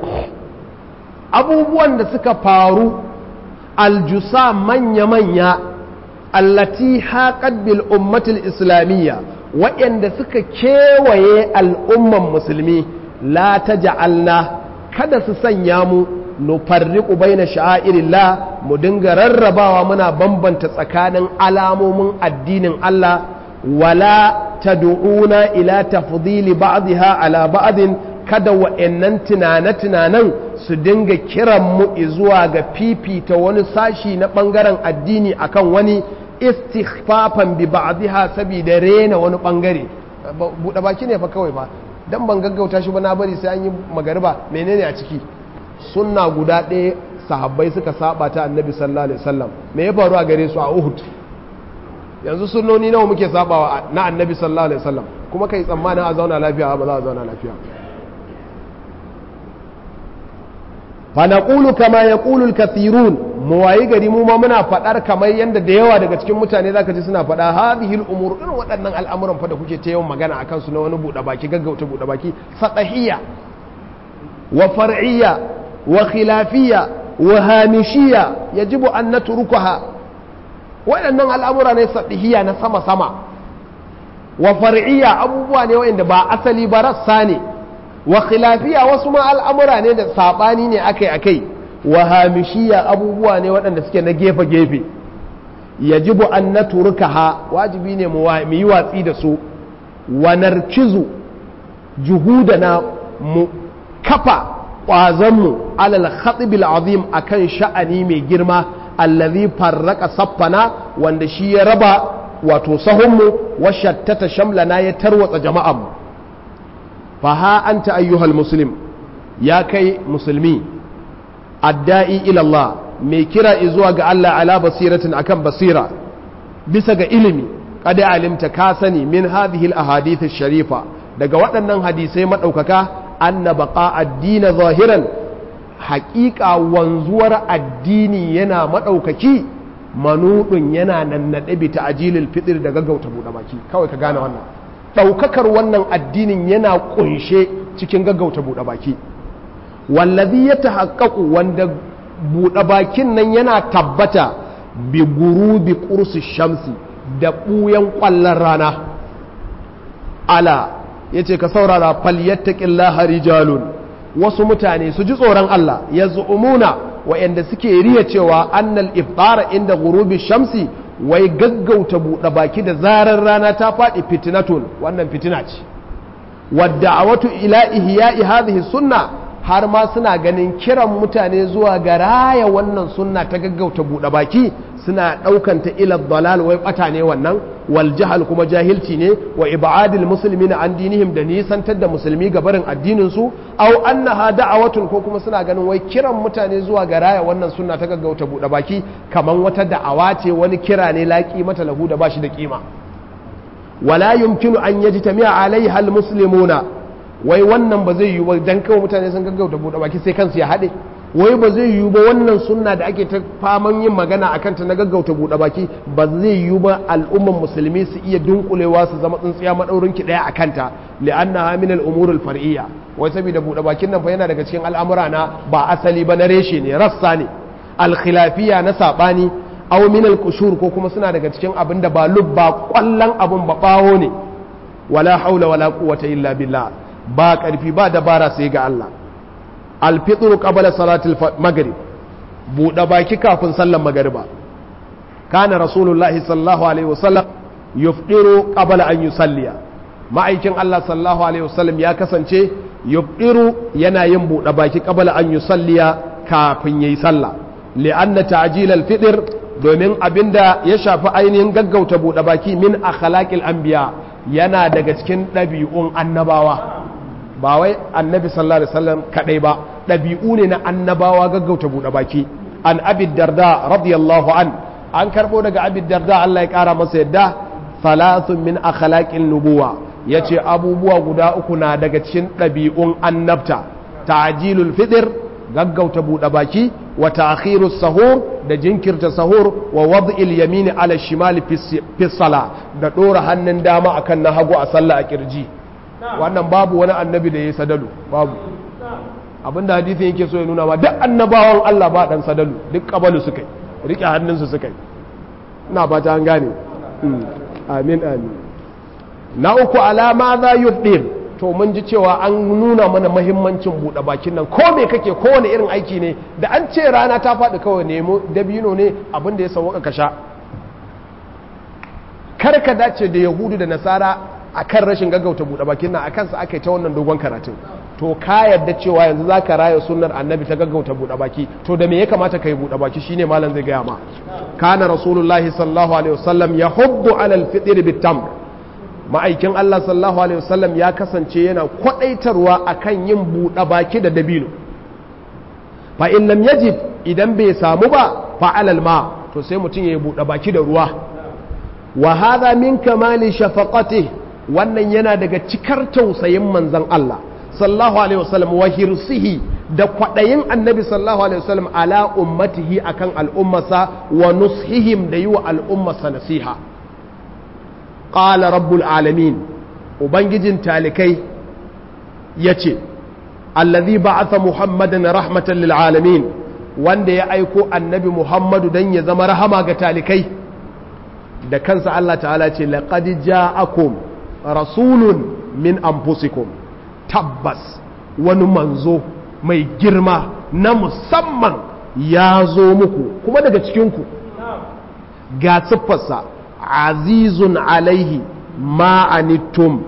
abubuwan da suka faru aljusa manya-manya allati haqat bil ummatil islamiyya waɗanda suka kewaye al'umman musulmi la ta ja'alna kada su sanya mu nufarriqu baina sha'airillah mu dinga rarrabawa muna bambanta tsakanin alamomin addinin Allah wala tad'una ila tafdili ba'dha ala ba'din kada wa'annan tunane-tunanen su dinga kiran mu zuwa ga fifita wani sashi na bangaren addini akan wani istighfafan bi ba'dha saboda rena wani bangare buɗe baki ne fa kawai fa dan ban gaggauta shi ba na bari sai an yi magariba menene a ciki sunna guda ɗaya sahabbai suka saba ta annabi sallallahu alaihi wasallam me ya faru a gare su a Uhud yanzu sunnoni nawa muke sabawa na annabi sallallahu alaihi wasallam kuma kai tsammanin a zauna lafiya ba za a zauna lafiya fa naqulu kama yaqulu al-kathirun mu wayi gari mu ma muna fadar kamar yanda da yawa daga cikin mutane zaka ji suna fada hadhihi al-umur irin waɗannan al'amuran fa da kuke ta yawan magana akan su na wani buɗe baki gaggauta buɗe baki sadahiyya wa far'iyya wa khilafiyya wa hamishiyya yajibu an natrukaha waɗannan al'amura ne sadahiyya na sama sama wa far'iyya abubuwa ne wanda ba asali ba rassa ne wa khilafiya wasu ma al'amura ne da saɓani ne akai-akai wa hamishiya abubuwa ne waɗanda suke na gefe-gefe yajibu an na ha wajibi ne mu yi watsi da su wa narkizu juhudana mu kafa ƙwazonmu alal khatibil azim akan sha'ani mai girma allazi farraka saffana wanda shi ya raba wato sahunmu wa shattata shamlana ya tarwatsa jama'anmu faha anta ayyuhal muslim ya kai musulmi adda'i ilallah mai kira zuwa ga Allah ala basiratin akan basira bisa ga ilimi kada alimta ka sani min hadhihi al sharifa daga waɗannan hadisai madaukaka anna baqa ad-din zahiran haƙiƙa wanzuwar addini yana madaukaki manudun yana nannade bi ta'jilil fitr da gaggauta buɗe baki kawai ka gane wannan ɗaukakar wannan addinin yana ƙunshe cikin gaggauta buɗe baki wallazi ya tahaqqaqu wanda buɗe bakin nan yana tabbata bi gurubi qursi shamsi da buyan kwallon rana ala yace ka saurara falyattaqillaha rijalun wasu mutane su ji tsoron Allah yaz'umuna wa'anda suke riya cewa annal iftara inda gurubi shamsi wai gaggauta buɗe baki da zarar rana ta faɗi fitinatun wannan fitina ce wadda a watu ila ihya'i hadhihi sunna har ma suna ganin kiran mutane zuwa ga raya wannan sunna ta gaggauta buɗe baki suna ɗaukanta ila dalal wai ɓata ne wannan wal jahal kuma jahilci ne wa ibadil muslimina an dinihim da nisantar da musulmi ga barin addinin su aw annaha da'awatun ko kuma suna ganin wai kiran mutane zuwa ga raya wannan sunna ta gaggauta buɗe baki kaman wata da'awa ce wani kira ne laƙi mata lahu da bashi da kima wala yumkinu an yajtami'a alaiha almuslimuna wai wannan ba zai yiwu ba dan kawai mutane sun gaggauta buɗe baki sai kansu ya haɗe wai ba zai yiwu ba wannan sunna da ake ta faman yin magana a kanta na gaggauta buɗe baki ba zai yiwu ba al'umman musulmi su iya dunkulewa su zama tsintsiya maɗaurin ki ɗaya a kanta li'anna min al-umur al-far'iyya wai saboda buɗe bakin nan fa yana daga cikin al'amura na ba asali ba na reshe ne rassa ne al-khilafiyya na sabani aw min al-qushur ko kuma suna daga cikin abin da ba lubba kwallon abun ba bawo ne wala haula wala quwwata illa billah ba karfi ba dabara sai ga Allah alfitru qabla salatil maghrib buɗe baki kafin sallar magariba kana rasulullahi sallallahu alaihi wasallam yufdiru qabla an yusalliya ma'aikin Allah sallallahu alaihi wasallam ya kasance yufdiru yana yin buɗe baki qabla an yusalliya kafin yayi sallah li'anna ta'jil al-fitr domin abinda ya shafi ainihin gaggauta buɗe baki min akhlaqil anbiya yana daga cikin ɗabi'un annabawa ba wai annabi sallallahu alaihi wasallam kadai ba ɗabi'u ne na annabawa gaggauta buɗe baki an abid darda radiyallahu an an karɓo daga abid darda Allah ya ƙara masa yadda thalathun min akhlaqin nubuwa yace abubuwa guda uku na daga cikin ɗabi'un annabta ta'jilul fitr gaggauta buɗe baki wa ta'khirus sahur da jinkirta sahur wa wad'il yamini ala shimali fi sala da ɗora hannun dama akan na hagu a sallah a kirji wannan babu wani annabi da ya sadalu babu abinda hadisin yake so ya nuna ma duk annabawan Allah ba dan sadalu duk kabalu suka yi rike hannunsu suka yi ina ba ta an gane amin amin na uku alama za yubdir to mun ji cewa an nuna mana mahimmancin buɗe bakin nan ko me kake kowane irin aiki ne da an ce rana ta faɗi kawai nemo dabino ne abin da ya sauka ka sha kar ka dace da yahudu da nasara akan rashin gaggauta buɗe bakin nan akan sa aka yi ta wannan dogon karatun to ka yarda cewa yanzu za ka raya sunnar annabi ta gaggauta buɗe baki to da me ya kamata ka yi buɗe baki shine malam zai gaya ma kana rasulullahi sallallahu alaihi wasallam ya hubbu alal fitr bitam ma'aikin Allah sallallahu alaihi wasallam ya kasance yana kwadaitarwa akan yin buɗe baki da dabino fa in lam yajib idan bai samu ba fa alal ma to sai mutum ya yi buɗe baki da ruwa wa hadha min kamali shafaqatihi wannan yana daga cikar tausayin manzan Allah sallallahu alaihi wasallam wa hirsihi da kwaɗayin annabi sallallahu alaihi wasallam ala ummatihi akan al'ummasa wa nushihim da yi wa al'ummasa nasiha qala rabbul alamin ubangijin talikai yace allazi ba'atha muhammadan rahmatan lil alamin wanda ya aiko annabi muhammadu dan ya zama rahama ga talikai da kansa Allah ta'ala ce laqad ja'akum rasulun min anfusikum tabbas wani manzo mai girma na musamman ya zo muku kuma daga cikinku ga siffarsa azizun alaihi ma'anittum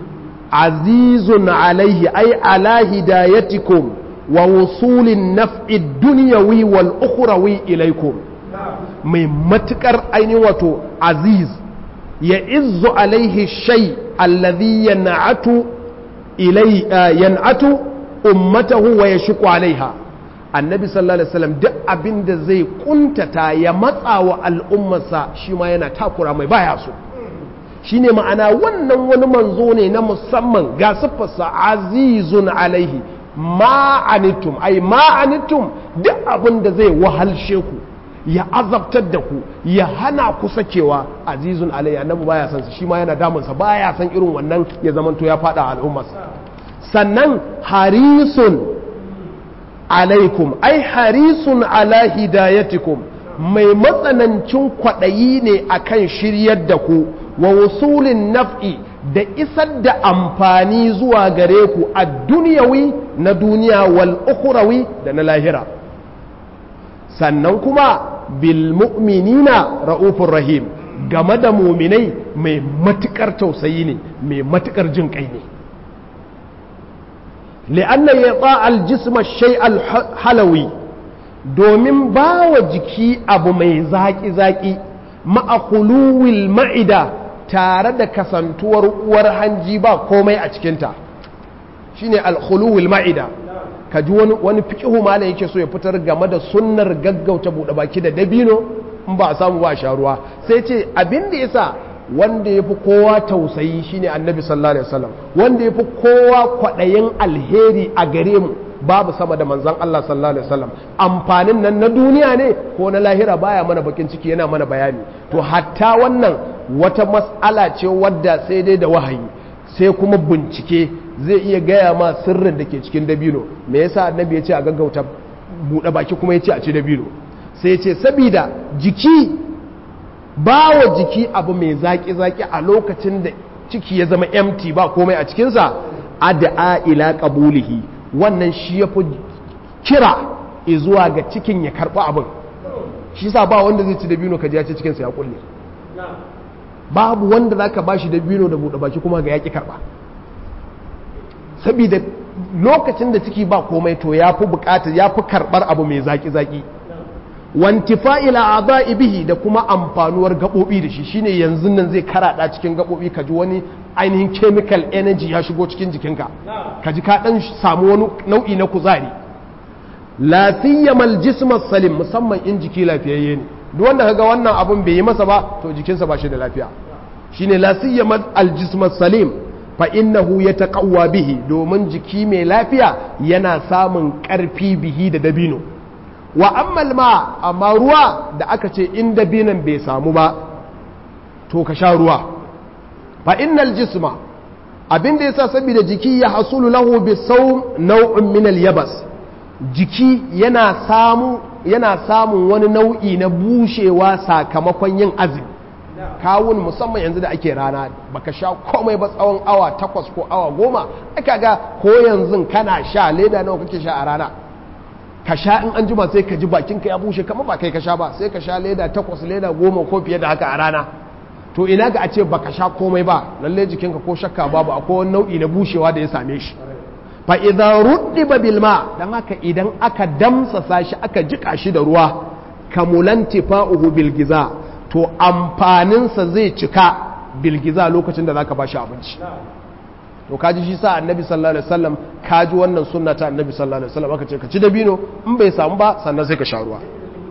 azizun alaihi ai ala hidayatikum wa wusulin naf'i dunyawi wal ukhrawi ilaikum mai matukar ainihin wato aziz ya izu alaihi shai alladhi yan'atu ilai yan'atu ummatahu wa yashqu alaiha annabi sallallahu alaihi wasallam duk abinda zai kuntata ya matsa wa al'ummarsa shi ma yana takura mai baya so shine ma'ana wannan wani manzo ne na musamman ga siffarsa azizun alaihi ma'anittum ai ma'anittum duk abinda zai wahalshe ku ya azabtar da ku ya hana ku sakewa azizun alayya annabi baya san shi ma yana damunsa baya san irin wannan ya zamanto ya fada al'ummarsa sannan harisun alaikum ai harisun ala hidayatikum mai matsanancin kwaɗayi ne akan shiryar da ku wa wusulin naf'i da isar da amfani zuwa gare ku a duniyawi na duniya wal ukhrawi da na lahira sannan kuma bil mu'minina ra'ufur rahim game da muminai mai matukar tausayi ne mai matukar jin kai ne li'anna ya al jisma shay al halawi domin ba wa jiki abu mai zaƙi-zaƙi ma'akuluwil ma'ida tare da kasantuwar uwar hanji ba komai a cikinta shine alkhuluwil ma'ida ka ji wani wani fiqhu malam yake so ya fitar game da sunnar gaggauta buɗe baki da dabino in ba a samu ba sha ruwa sai ce abin da yasa wanda ya fi kowa tausayi shine annabi sallallahu alaihi wasallam wanda ya fi kowa kwaɗayin alheri a gare mu babu sama da manzan Allah sallallahu alaihi wasallam amfanin nan na duniya ne ko na lahira baya mana bakin ciki yana mana bayani to hatta wannan wata mas'ala ce wadda sai dai da wahayi sai kuma bincike zai iya gaya ma sirrin da ke cikin dabino me yasa annabi ya ce a gaggauta buɗe baki kuma ya ce a ci dabino sai ya ce sabida jiki ba wa jiki abu mai zaki-zaki a lokacin da ciki ya zama empty ba komai a cikinsa ad'a ila qabulihi wannan shi ya fi kira zuwa ga cikin ya karɓi abin shi sa ba wanda zai ci dabino ka ji ya ce cikinsa ya kulle babu wanda za ka ba shi dabino da buɗe baki kuma ga yaƙi karɓa saboda lokacin da ciki ba komai to ya fi buƙatar ya fi karɓar abu mai zaƙi-zaƙi wantifa ila adai bihi da kuma amfanuwar gaɓoɓi da shi shine yanzu nan zai karaɗa cikin gaɓoɓi ka ji wani ainihin chemical energy ya shigo cikin jikinka ka ji ka ɗan samu wani nau'i na kuzari lafiyyamal jismas salim musamman in jiki lafiyayye ne duk wanda kaga wannan abun bai yi masa ba to jikinsa ba shi da lafiya shine lafiyyamal aljismas salim fa innahu yataqawwa bihi domin jiki mai lafiya yana samun ƙarfi bihi da dabino wa ammal ma amma ruwa da aka ce in dabinan bai samu ba to ka sha ruwa fa innal jisma abin da yasa saboda jiki ya hasulu lahu bi sawm naw'un min al yabas jiki yana samu yana samun wani nau'i na bushewa sakamakon yin azumi kawun musamman yanzu da ake rana baka sha komai ba tsawon awa takwas ko awa goma aka ga ko yanzu kana sha leda nawa kake sha a rana ka sha in an jima sai ka ji bakinka ya bushe kamar ba kai ka sha ba sai ka sha leda takwas leda goma ko fiye da haka a rana to ina ga a ce baka sha komai ba lalle jikinka ko shakka babu akwai wani nau'i na bushewa da ya same shi fa idza ruddiba bil ma dan haka idan aka damsasa shi aka jika shi da ruwa kamulan tifa'uhu bil giza to amfanin sa zai cika bil giza lokacin da zaka bashi abinci to kaji shi sa annabi sallallahu alaihi wasallam kaji wannan sunna ta annabi sallallahu alaihi wasallam aka ce ka ci dabino in bai samu ba sannan sai ka sha ruwa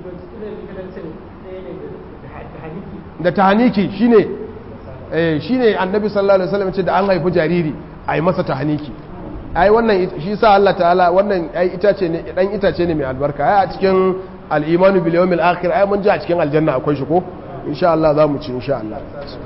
da tahaniki shine eh shine annabi sallallahu alaihi wasallam ce da an haifi jariri ai masa tahaniki ai wannan shi sa Allah ta'ala wannan ai itace ne dan itace ne mai albarka ai a cikin al-imanu bil yawmil akhir ai mun ji a cikin aljanna akwai shi ko insha Allah za mu ci insha Allah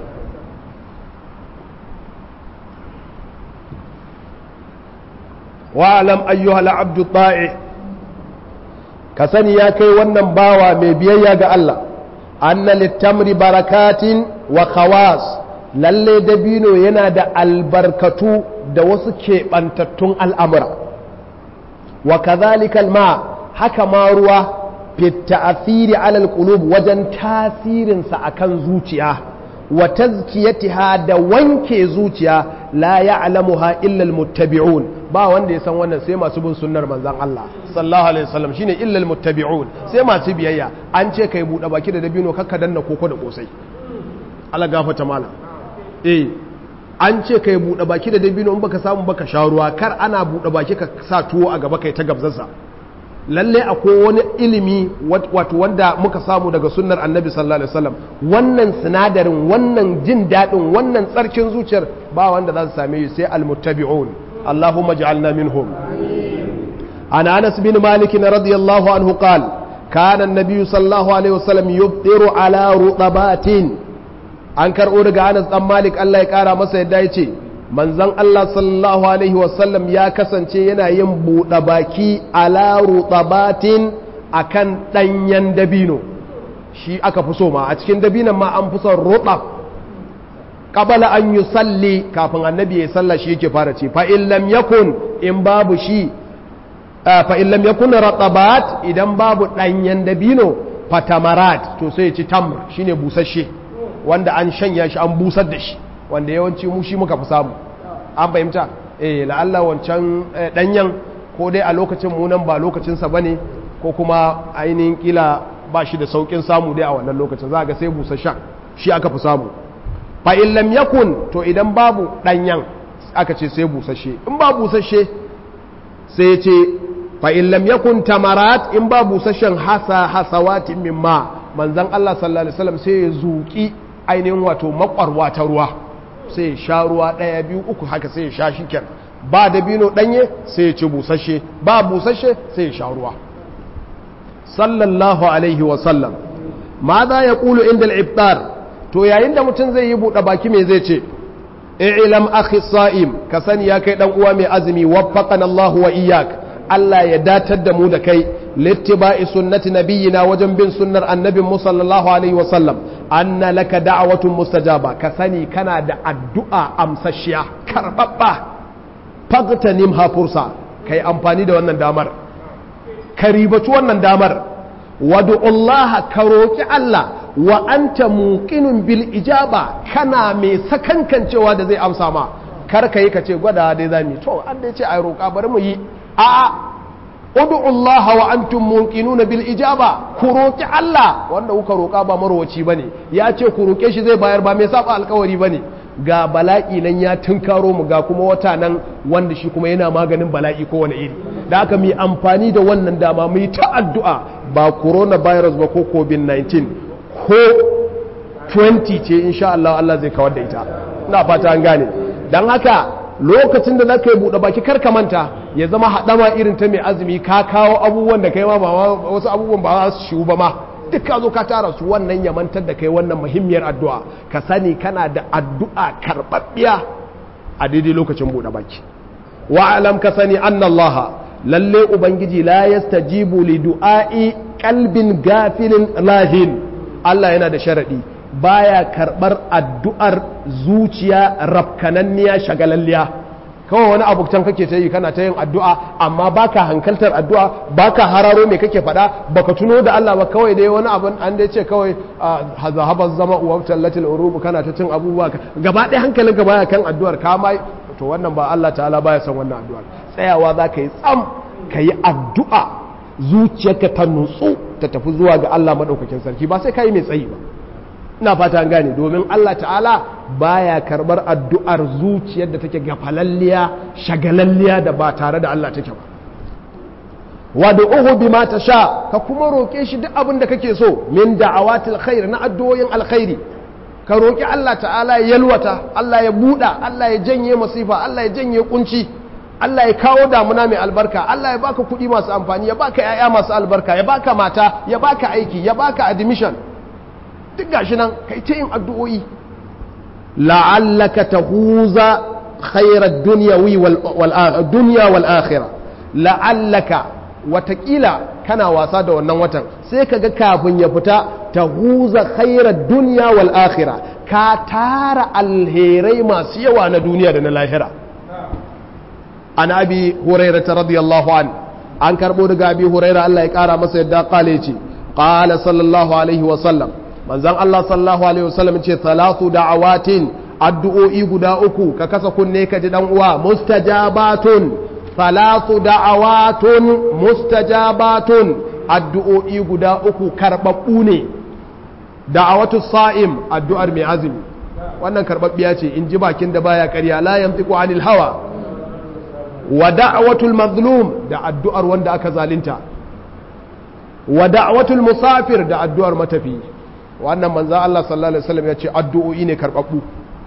wa'alam ayyuhal abdu ta'i ka sani ya kai wannan bawa mai biyayya ga Allah anna littamri barakatin wa khawas lalle dabino yana da albarkatu da wasu keɓantattun al'amura wa kazalika ma haka ma ruwa fitta asiri alal qulub wajen tasirinsa akan zuciya wa tazkiyatiha da wanke zuciya la ya'lamuha illa almuttabi'un ba wanda ya san wannan sai masu bin sunnar manzon Allah sallallahu alaihi wasallam shine illa almuttabi'un sai masu biyayya an ce kai bude baki da dabino kakka danna koko da kosai Allah gafarta malam eh an ce kai bude baki da dabino in baka samu baka sha ruwa kar ana bude baki ka sa tuwo a gaba kai ta gabzarsa lalle akwai wani ilimi wato wanda muka samu daga sunnar annabi sallallahu alaihi wasallam wannan sinadarin wannan jin daɗin wannan tsarkin zuciyar ba wanda za su same shi sai almuttabi'un allahumma ja'alna minhum ana anas bin malik radiyallahu anhu qal kana an-nabiy sallallahu alaihi wasallam yubtiru ala rutabatin an karɓo daga anas dan malik Allah ya kara masa yadda ya ce manzan Allah sallallahu Alaihi wasallam ya kasance yana yin buɗe baki ala rutabatin a kan ɗanyen dabino shi aka fi so ma a cikin dabinan ma an fi son roɗa qabala an yusalli kafin annabi ya salla shi yake fara ce fa in lam yakun in babu shi fa in lam yakun ratabat idan babu danyen dabino fatamarat to sai ya ci tamr shine busasshe wanda an shanya shi an busar da shi wanda yawanci mu shi muka fi samu an fahimta eh la'alla wancan danyen ko dai a lokacin mu nan ba lokacin sa bane ko kuma ainihin kila ba shi da saukin samu dai a wannan lokacin za ga sai busasshen shi aka fi samu fa in lam yakun to idan babu danyen aka ce sai busasshe in ba busasshe sai ce fa in lam yakun tamarat in ba busasshen hasa hasawatin mimma manzon Allah sallallahu alaihi wasallam sai ya zuki ainihin wato makwarwa ta ruwa sai ya sha ruwa daya biyu uku haka sai ya sha shiken ba dabino danye sai ya ci busasshe ba busasshe sai ya sha ruwa sallallahu alaihi wasallam ma za ya kulu inda al-iftar to yayin da mutum zai yi buɗe baki me zai ce i'lam akhi sa'im ka sani ya kai dan uwa mai azumi waffaqana Allah wa iyyak Allah ya datar da mu da kai littiba'i sunnati nabiyyina wajen bin sunnar annabin mu sallallahu alaihi wa sallam anna laka da'watun mustajaba ka sani kana da addu'a amsashiya karbabba fagtanim ha fursa kai amfani da wannan damar ka ribaci wannan damar wadu'ullaha ka roki Allah wa anta muqinun bil ijaba kana mai sakankancewa da zai amsa ma kar ka yi ka ce gwada dai zamu to an dai ce ai roƙa bari mu yi a ud'ullaha wa antum muqinuna bil ijaba ku roki Allah wanda kuka roƙa ba marwaci bane ya ce ku roke shi zai bayar ba mai saba alƙawari bane ga bala'i nan ya tunkaro mu ga kuma wata nan wanda shi kuma yana maganin bala'i ko wani iri da aka mi amfani da wannan dama mu yi ta addu'a ba coronavirus ba ko covid-19 ko 20 ce insha Allah Allah zai kawar da ita ina fata an gane don haka lokacin da zaka yi buɗe baki kar ka manta ya zama haɗama irin ta mai azumi ka kawo abubuwan da kai ma ba wasu abubuwan ba su shiwu ba ma duk ka zo ka tara su wannan ya mantar da kai wannan muhimmiyar addu'a ka sani kana da addu'a karɓaɓɓiya a daidai lokacin buɗe baki wa alam ka sani annallaha lalle ubangiji la yastajibu li du'a'i qalbin gafilin lahin Allah yana da sharaɗi baya karɓar addu'ar zuciya rafkananniya shagalalliya kawai wani abuktan kake ta yi kana ta yin addu'a amma baka hankaltar addu'a baka hararo mai kake faɗa baka tuno da Allah ba kawai dai wani abin an dai ce kawai zahabar zama uwar tallatil urubu kana ta cin abubuwa gaba ɗaya hankalinka baya kan addu'ar ka ma to wannan ba Allah ta'ala baya son wannan addu'ar tsayawa za ka yi tsam ka yi addu'a zuciyarka ta nutsu ta tafi zuwa ga Allah maɗaukakin sarki ba sai ka yi mai tsayi ba ina fata an gane domin Allah ta'ala baya karbar addu'ar zuciyar da take gafalalliya shagalalliya da ba tare da Allah take ba wad'uhu bima tasha ka kuma roke shi duk abin da kake so min da'awatil khair na addu'o'in alkhairi ka roki Allah ta'ala ya yalwata Allah ya buda Allah ya janye masifa Allah ya janye kunci Allah ya kawo damuna mai albarka Allah ya baka kuɗi masu amfani ya baka 'ya'ya masu albarka ya baka mata ya baka aiki ya baka admission duk gashi nan kai ta yin addu'o'i la'allaka tahuza khairar dunyawi wal dunya wal akhirah la'allaka watakila kana wasa da wannan watan sai kaga kafin ya fita tahuza khairar dunya wal akhirah ka tara alherai masu yawa na duniya da na lahira an abi hurairah radiyallahu an an karbo daga abi hurairah Allah ya kara masa yadda kale ce qala sallallahu alaihi wa sallam manzon Allah sallallahu alaihi wasallam ce salatu da'awatin addu'o'i guda uku ka kasa kunne ka ji dan uwa mustajabatun salatu da'awatun mustajabatun addu'o'i guda uku karbabbu ne da'awatu sa'im addu'ar mai azumi wannan karbabbiya ce in ji bakin da baya ƙarya la yantiqu anil hawa wa da'watul mazlum da addu'ar wanda aka zalunta wa da'watul musafir da addu'ar matafi wannan manzan Allah sallallahu Alaihi wasallam ya ce addu'o'i ne karɓaɓɓu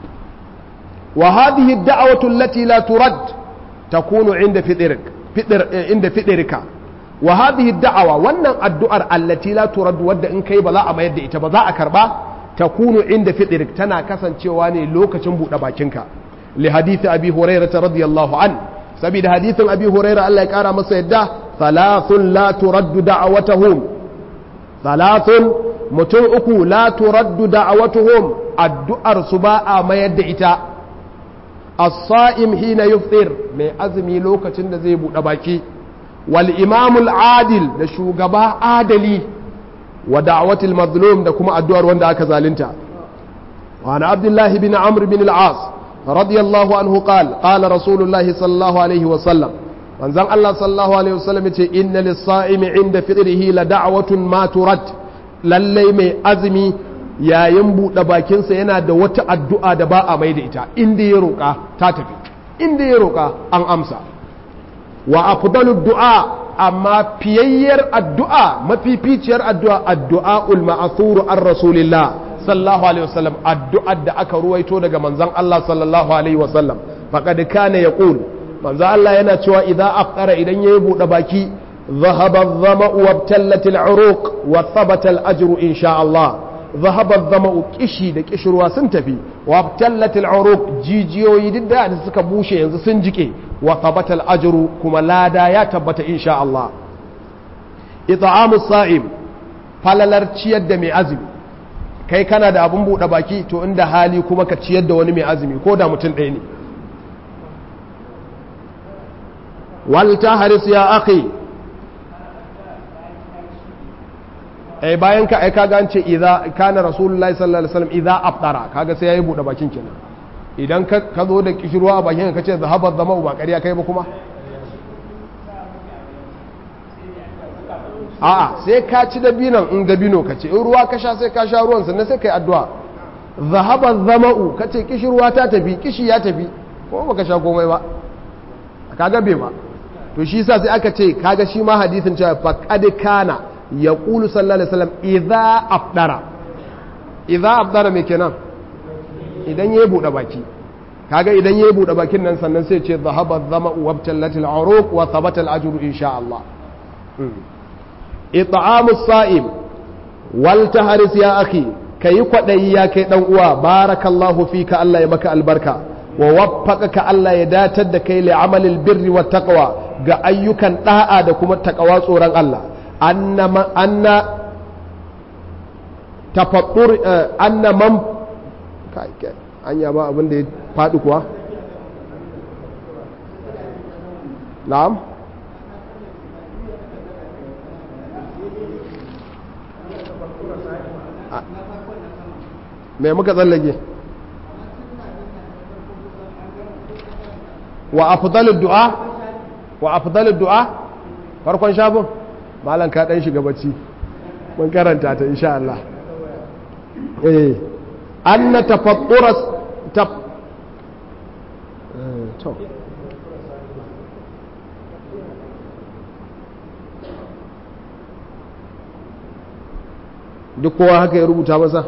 wa hadhihi da'awatu allati la turad takunu inda fidirik inda fidirika wa hadhihi da'awa wannan addu'ar allati la turad wadda in kai ba za a mayar da ita ba za a karba takunu inda fidirik tana kasancewa ne lokacin buɗe bakinka li hadisi abi hurairah radiyallahu an saboda hadisin abi hurairah Allah ya kara masa yadda thalathun la turaddu da'awatuhum thalathun mutum uku la turaddu da'awatuhum addu'ar su ba a mayar da ita as-sa'im hina yufṭir mai azumi lokacin da zai buɗe baki wal imamul adil da shugaba adali wa da'watil mazlum da kuma addu'ar wanda aka zalunta wa ana abdullahi bin amr bin al-as radiyallahu anhu qala qala rasulullahi sallallahu alaihi wa sallam manzon Allah sallallahu alaihi wa sallam yace inna lis-sa'imi 'inda fitrihi la da'watun ma turad lalle mai azumi yayin buɗe bakinsa yana da wata addu'a da ba a mai da ita inda ya roƙa ta tafi inda ya roƙa an amsa wa afdalu du'a amma fiyayyar addu'a mafificiyar addu'a addu'a ul ma'thur an rasulillah sallallahu alaihi wasallam addu'ar da aka ruwaito daga manzon Allah sallallahu alaihi wasallam faqad kana yaqul manzon Allah yana cewa idza afqara idan yayi buɗe baki ذهب الظمأ وابتلت العروق وثبت الأجر إن شاء الله ذهب الظمأ كشي da kishirwa sun tafi وابتلت العروق jijiyoyi duk da suka bushe yanzu sun jike wa thabata al-ajru kuma lada ya tabbata insha Allah it'amu sa'im falalar ciyar da mai azumi kai kana da abun bude baki to inda hali kuma ka ciyar da wani mai azumi ko da mutum ɗaya ne wal tahris ya akhi ai bayan ka ai kaga an ce idza kana rasulullahi sallallahu alaihi wasallam idza aftara kaga sai yayi bude bakin kenan idan ka ka zo da kishirwa a bakin ka ce zahabat zama ba ƙarya kai ba kuma a'a sai ka ci dabinan in dabino ka ce in ruwa ka sha sai ka sha ruwan sannan sai kai addu'a zahabat zama'u ka ce kishirwa ta tafi kishi ya tafi ko baka sha komai ba kaga bai ba to shi yasa sai aka ce kaga shi ma hadisin cewa faqad kana ya ƙulu sallallahu alaihi wasallam idza afdara idza afdara me kenan idan ya buɗe baki kaga idan ya buɗe bakin nan sannan sai ce zahaba zama wa tallatil uruq wa thabata al ajru insha Allah it'amu sa'im wal tahris ya akhi kayi kwadayi ya kai dan uwa barakallahu fika Allah ya maka albarka wa waffaqaka Allah ya datar da kai li amalil birri wat taqwa ga ayyukan da'a da kuma takawa tsoron Allah أن تفطر أن من an yaba abin da ya faɗi kuwa na'am me muka tsallage wa afdalud du'a wa afdalud du'a farkon shafin malam ka dan shiga bacci mun karanta ta insha Allah eh anna tafattura taf to duk kowa haka ya rubuta masa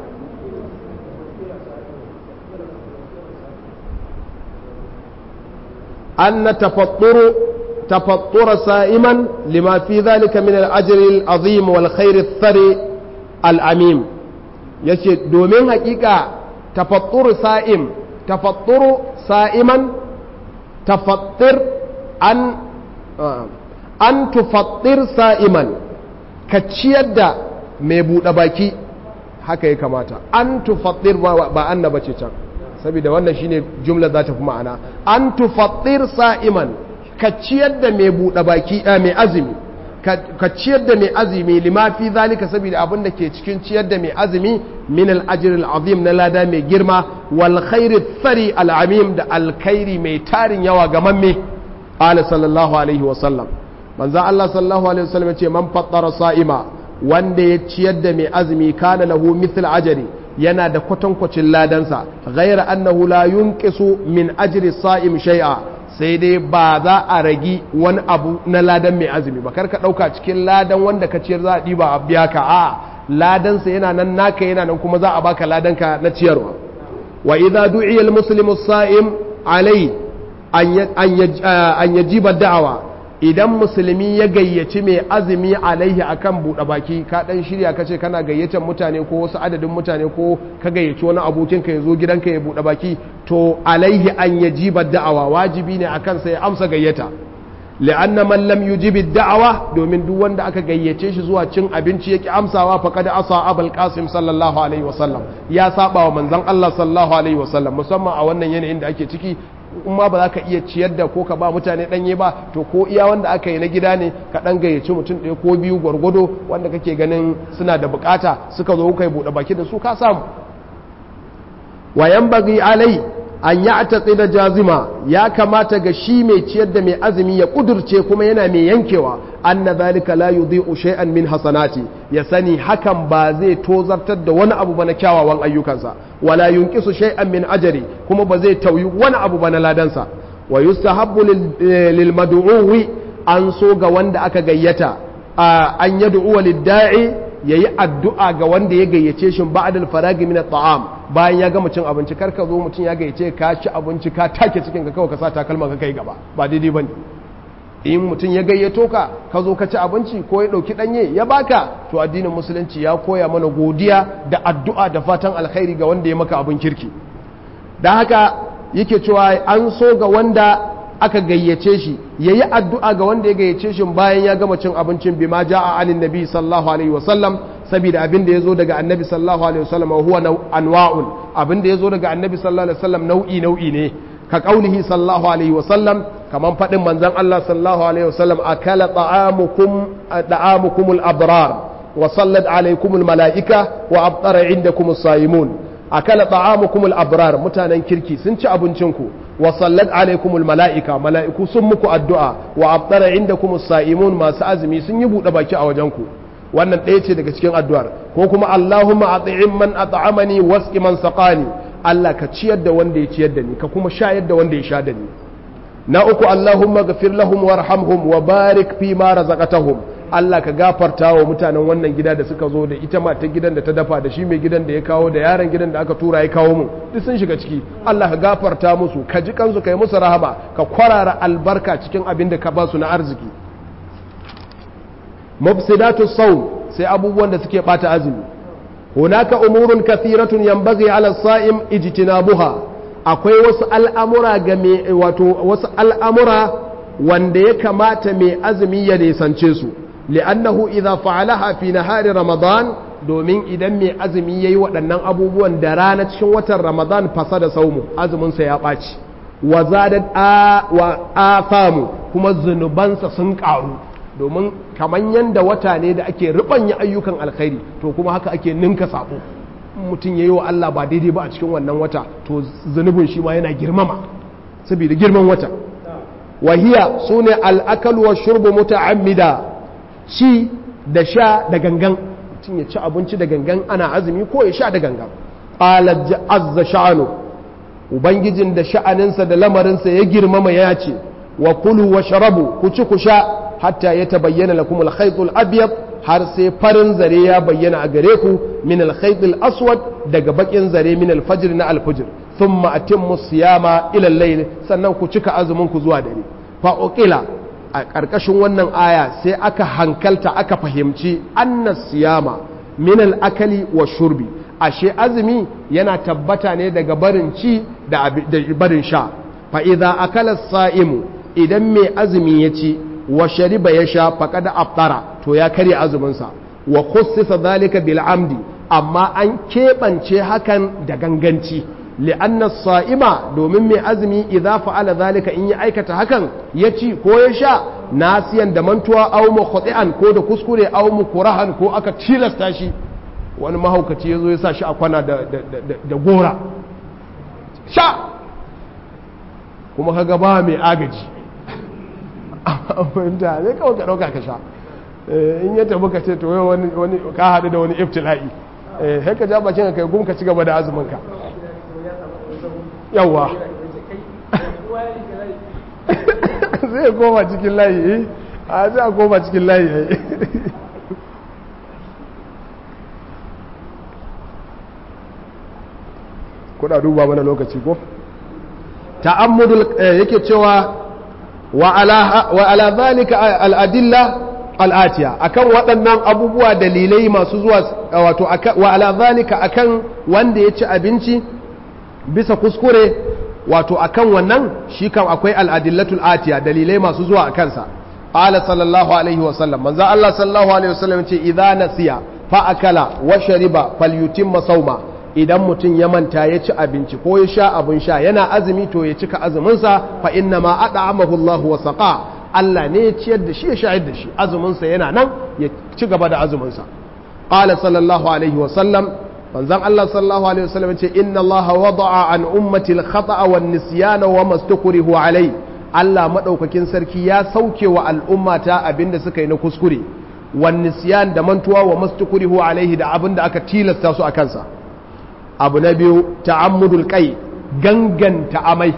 أن تفطر تفطر سائما لما في ذلك من الأجر العظيم والخير الثري العميم yace domin hakika tafattur sa'im tafatturu sa'iman tafattir an an tufattir sa'iman ka ciyar da mai buɗe baki haka ya kamata an tufattir ba annaba ce can saboda wannan shine jumla za ta fi ma'ana an tufattir sa'iman ka ciyar da mai buɗe baki mai azumi ka ciyar da mai azumi lima fi zalika saboda abin da ke cikin ciyar da mai azumi min al-ajr al-azim na lada mai girma wal khairi tsari al-amim da alkhairi mai tarin yawa ga mamme qala sallallahu alaihi wa sallam manzo Allah sallallahu alaihi wa sallam ya ce man fattara sa'ima wanda ya ciyar da mai azumi kana lahu mithl ajri yana da kwatankwacin ladansa ghaira annahu la yunqisu min ajri sa'im shay'a sai dai ba za a ragi wani abu na ladan mai azumi ba karka dauka cikin ladan wanda ka ciyar za a diba a biya ka a ladansa yana nan naka yana nan kuma za a baka ladanka na ciyarwa wa idza du'iya al-muslimu as-sa'im alai an yajiba da'awa idan musulmi ya gayyaci mai azumi alaihi akan buɗe baki ka ɗan shirya ka ce kana gayyacin mutane ko wasu adadin mutane ko ka gayyaci wani abokinka ya zo gidanka ya buɗe baki to alaihi an ya jibar da'awa wajibi ne akan sai amsa gayyata li'anna man lam yujibi da'awa domin duk wanda aka gayyace shi zuwa cin abinci yake amsawa faqad asa abul qasim sallallahu alaihi wasallam ya saba wa manzon Allah sallallahu alaihi wasallam musamman a wannan yanayin da ake ciki in ma ba za ka iya ciyar da ko ka ba mutane ɗanye ba to ko iya wanda aka yi na gida ne ka ɗan gayyaci mutum ɗaya ko biyu gwargwado wanda kake ganin suna da bukata suka zo kai buɗe baki da su ka samu wayan bagi alai an ya da jazima ya kamata ga shi mai ciyar da mai azumi ya kudurce kuma yana mai yankewa anna zalika la yudhi'u shay'an min hasanati ya sani hakan ba zai tozartar da wani abu ba na kyawawan ayyukansa wala yunqisu shay'an min ajri kuma ba zai tauyi wani abu ba na ladansa wa yustahabbu lil mad'uwi an so ga wanda aka gayyata an yad'u lid da'i yayi addu'a ga wanda ya gayyace shi ba'dal faragi min at'am bayan ya gama cin abinci kar ka zo mutum ya gayyace ka ci abinci ka take cikin ka kawai ka sa takalma ka kai gaba ba daidai bane in mutum ya gayyato ka ka zo ka ci abinci ko ya ɗauki ɗanye ya baka to addinin musulunci ya koya mana godiya da addu'a da fatan alkhairi ga wanda ya maka abin kirki da haka yake cewa an so ga wanda aka gayyace shi ya yi addu'a ga wanda ya gayyace shi bayan ya gama cin abincin bima ja a anin nabi sallallahu alaihi wasallam saboda abin da ya zo daga annabi sallallahu alaihi wasallam huwa anwa'un abin da ya zo daga annabi sallallahu alaihi wasallam nau'i nau'i ne ka kaulihi sallallahu alaihi wasallam kaman faɗin manzan Allah sallallahu alaihi wasallam akala ta'amukum ta'amukumul abrar wa sallat alaikumul mala'ika wa abtara indakumus sayimun akala ta'amukumul abrar mutanen kirki sun ci abincinku wa sallat alaikumul mala'ika mala'iku sun muku addu'a wa abtara indakumus sayimun masu azumi sun yi buɗe baki a wajenku wannan ɗaya ce daga cikin addu'ar ko kuma Allahumma at'im man at'amani wasqi man saqani Allah ka ciyar da wanda ya ciyar da ni ka kuma shayar da wanda ya sha da ni na uku Allahumma gafir lahum warhamhum wa barik fi ma razaqatahum Allah ka gafarta wa mutanen wannan gida da suka zo da ita ma ta gidan da ta dafa da shi mai gidan da ya kawo da yaron gidan da aka tura ya kawo mu duk sun shiga ciki Allah ka gafarta musu ka ji kansu kai musu rahama ka kwarara albarka cikin abin da ka ba su na arziki mufsidatu sawm sai abubuwan da suke bata azumi hunaka umurun kathiratun yanbaghi ala sa'im ijtinabuha akwai wasu al'amura ga mai wato wasu al'amura wanda ya kamata mai azumi ya nisance su li'annahu idza fa'alaha fi nahari ramadan domin idan mai azumi yayi waɗannan abubuwan da rana cikin watan ramadan fasa da saumu azumin sa ya ɓaci wa zadat wa afamu kuma zunubansa sun ƙaru domin kaman yanda wata ne da ake rubanya ayyukan alkhairi to kuma haka ake ninka sabo mutum ya yi wa Allah ba daidai ba a cikin wannan wata to zunubin shi ma yana girmama saboda girman wata wahiya su ne al'akalu wa shurbu muta'ammida ci da sha da gangan mutum ya ci abinci da gangan ana azumi ko ya sha da gangan qala azza sha'anu ubangijin da sha'aninsa da lamarinsa ya girmama ya ce wa kulu wa sharabu ku ci ku sha hatta ya tabayyana lakum al-khaytul abyad har sai farin zare ya bayyana a gare ku min al-khaytul aswad daga bakin zare min al-fajr na al-fajr thumma atimmu siyama ila al-layl sannan ku cika azumin ku zuwa dare fa uqila a karkashin wannan aya sai aka hankalta aka fahimci anna siyama min al-akali wa shurbi ashe azumi yana tabbata ne daga barin ci da barin sha fa idza akala as-sa'imu idan mai azumi ya ci wa shariba ya sha faqad aftara to ya karya azuminsa wa khussisa zalika bil amdi amma an keɓance hakan da ganganci li'anna sa'ima domin mai azumi idza fa'ala zalika in ya aikata hakan ya ci ko ya sha nasiyan da mantuwa aw mukhti'an ko da kuskure aw mukurahan ko aka tilasta shi wani mahaukaci ya zo ya sa shi a kwana da, da gora sha kuma kaga ba mai agaji fahimta ne kawai ka ɗauka ka sha in ya tafi ka ce to yau wani ka haɗu da wani iftila'i sai ka ja bakin ka kai gum ka ci gaba da azumin ka yawa zai koma cikin layi a zai koma cikin layi kuna duba mana lokaci ko ta'ammudul yake cewa wa ala zalika al'adilla al'atiya akan waɗannan abubuwa dalilai masu zuwa wato wa ala zalika akan wanda ya ci abinci bisa kuskure wato akan wannan shi kam akwai al'adillatul atiya dalilai masu zuwa a kansa qala sallallahu alaihi wa sallam manzo Allah sallallahu alaihi wa sallam ce idza nasiya fa akala wa shariba falyutimma sawma idan mutum ya manta ya ci abinci ko ya sha abin sha yana azumi to ya cika azuminsa fa inna ma at'amahu Allah wa saqa Allah ne ya ciyar da shi ya shayar da shi azuminsa yana nan ya ci gaba da azuminsa qala sallallahu alaihi wa sallam manzon Allah sallallahu alaihi wa sallam ce inna Allah wada'a an ummati al-khata'a wan nisyana wa mastukrihu alai Allah madaukakin sarki ya sauke wa al'ummata abinda suka yi na kuskure wan nisyan da mantuwa wa mastukrihu alaihi da abinda aka tilasta su a kansa abu na biyu ta'ammudul kai ganganta amai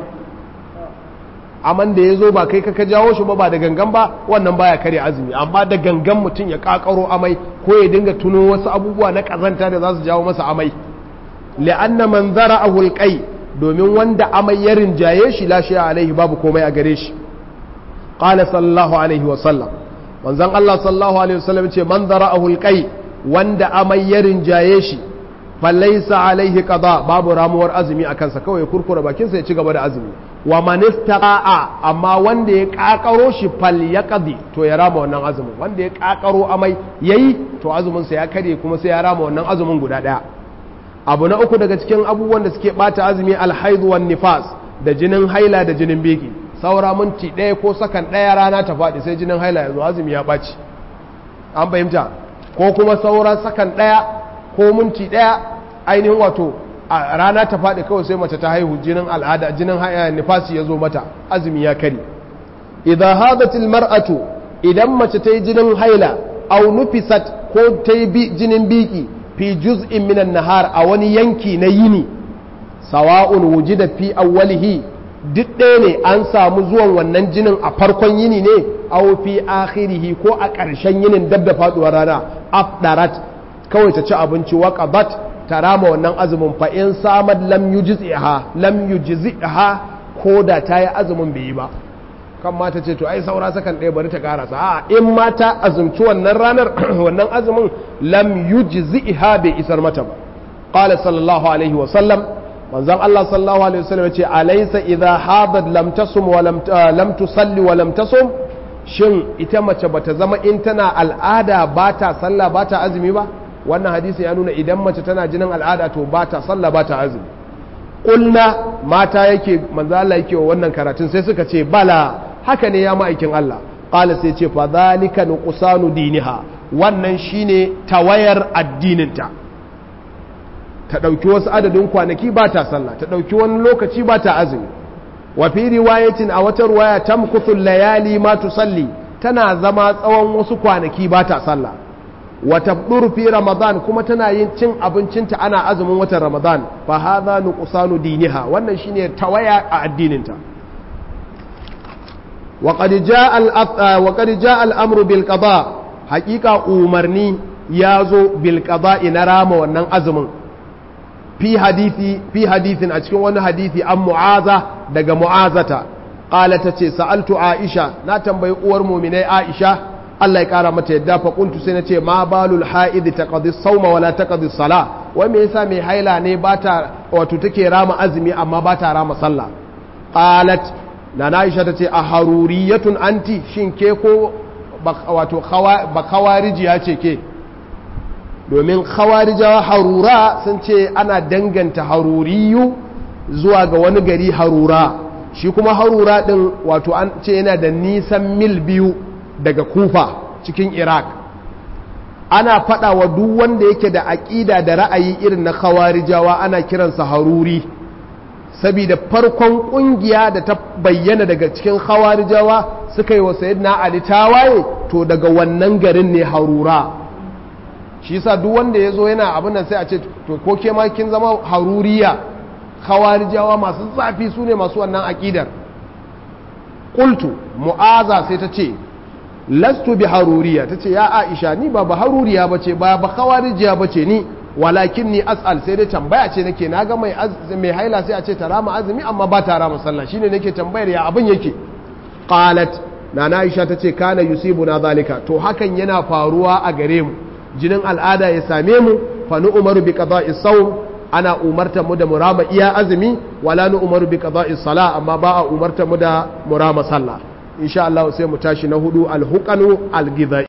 aman da ya zo ba kai ka jawo shi ba ba da gangan ba wannan baya kare azumi amma da gangan mutum ya kakaro amai ko ya dinga tuno wasu abubuwa na kazanta da za su jawo masa amai li'anna man zara'ahu alqai domin wanda amai ya rinjaye shi la shay'a alaihi babu komai a gare shi qala sallallahu alaihi wa sallam manzon Allah sallallahu alaihi wa sallam ce man zara'ahu alqai wanda amai ya rinjaye shi falaisa alaihi qada babu ramuwar azumi a kansa kawai kurkura bakinsa ya ci gaba da azumi wa man istaqa'a amma wanda ya kakaro shi fal yaqdi to ya rama wannan azumin wanda ya kakaro amai yayi to azumin sa ya kare kuma sai ya rama wannan azumin guda daya abu na uku daga cikin abubuwan da suke bata azumi alhaid wan nifas da jinin haila da jinin biki saura minti ɗaya ko sakan ɗaya rana ta faɗi sai jinin haila ya zo azumi ya ɓaci an fahimta ko kuma saura sakan ɗaya ko minti ɗaya ainihin wato a rana ta faɗi kawai sai mace ta haihu jinin al'ada jinin nifasi ya zo mata azumi ya kari idan hadatil mar'atu idan mace ta yi jinin haila au nufisat ko ta yi jinin biki fi juz'in minan nahar a wani yanki na yini sawa'un wujida fi awwalihi duk ɗaya ne an samu zuwan wannan jinin a farkon yini ne au fi akhirihi ko a ƙarshen yinin dab da faɗuwar rana afdarat kawai ta ci abinci wa qadat ta rama wannan azumin fa in samad lam yujziha lam yujziha ko da ta yi azumin bai yi ba kan mata ce to ai saura sakan ɗaya bari ta karasa a in ma ta azumci wannan ranar wannan azumin lam yujziha bai isar mata ba qala sallallahu alaihi wa sallam manzon Allah sallallahu alaihi wa sallam yace alaysa idha hadat lam tasum wa lam lam tusalli wa lam tasum shin ita mace bata zama in tana al'ada ba ta sallah ba ta azumi ba wannan hadisi ya nuna idan mace tana jinin al'ada to ba ta sallah ba ta azumi ƙulna mata yake manzo Allah yake wa wannan karatun sai suka ce bala haka ne ya ma'aikin Allah qala sai ce fa zalika nuqsanu diniha wannan shine tawayar addininta ta dauki wasu adadin kwanaki ba ta sallah ta dauki wani lokaci ba ta azumi wa fi riwayatin a wata riwaya tamkuthu layali ma tusalli tana zama tsawon wasu kwanaki ba ta sallah wata fi ramadan kuma tana yin cin abincinta ana azumin watan ramadan fa hadha nuqsanu diniha wannan shine tawaya a addininta wa qad jaa al wa qad jaa al amru bil qada haqiqa umarni yazo bil qada ina rama wannan azumin fi hadisi fi hadithin a cikin wani hadisi an mu'aza daga mu'azata qala tace sa'altu aisha na tambayi uwar mu'minai aisha Allah ya kara mata yadda fa kuntu sai nace ma balul haid taqdi sawma wala taqdi sala wai me yasa mai haila ne bata wato take rama azumi amma bata rama sallah qalat na Aisha tace a haruriyatun anti shin ke ko wato ba khawarijiya ce ke domin khawarijawa harura sun ce ana danganta haruriyu zuwa ga wani gari harura shi kuma harura din wato an ce yana da nisan mil biyu daga kufa cikin iraq ana fada wa duk wanda yake da aƙida da ra'ayi irin na khawarijawa ana kiransa haruri saboda farkon ƙungiya da ta bayyana daga cikin khawarijawa suka yi wa sayyidina ali tawaye to daga wannan garin ne harura shi yasa duk wanda ya zo yana abin nan sai a ce to ko ke ma kin zama haruriya khawarijawa masu zafi su ne masu wannan aƙidar qultu mu'aza sai ta ce lastu bi haruriya tace ya aisha ni ba ba haruriya bace ba ba khawarijiya bace ni walakin ni as'al sai dai tambaya ce nake naga mai mai haila sai a ce ta rama azumi amma ba ta rama sallah shine nake tambayar ya abin yake qalat nana aisha tace kana yusibuna zalika to hakan yana faruwa a gare mu jinin al'ada ya same mu fa nu umaru bi qada'i sawm ana umartar mu da murama iya azumi wala nu umaru bi qada'is sala amma ba a umartar mu da murama sallah insha Allah sai mu tashi na hudu al-huqanu al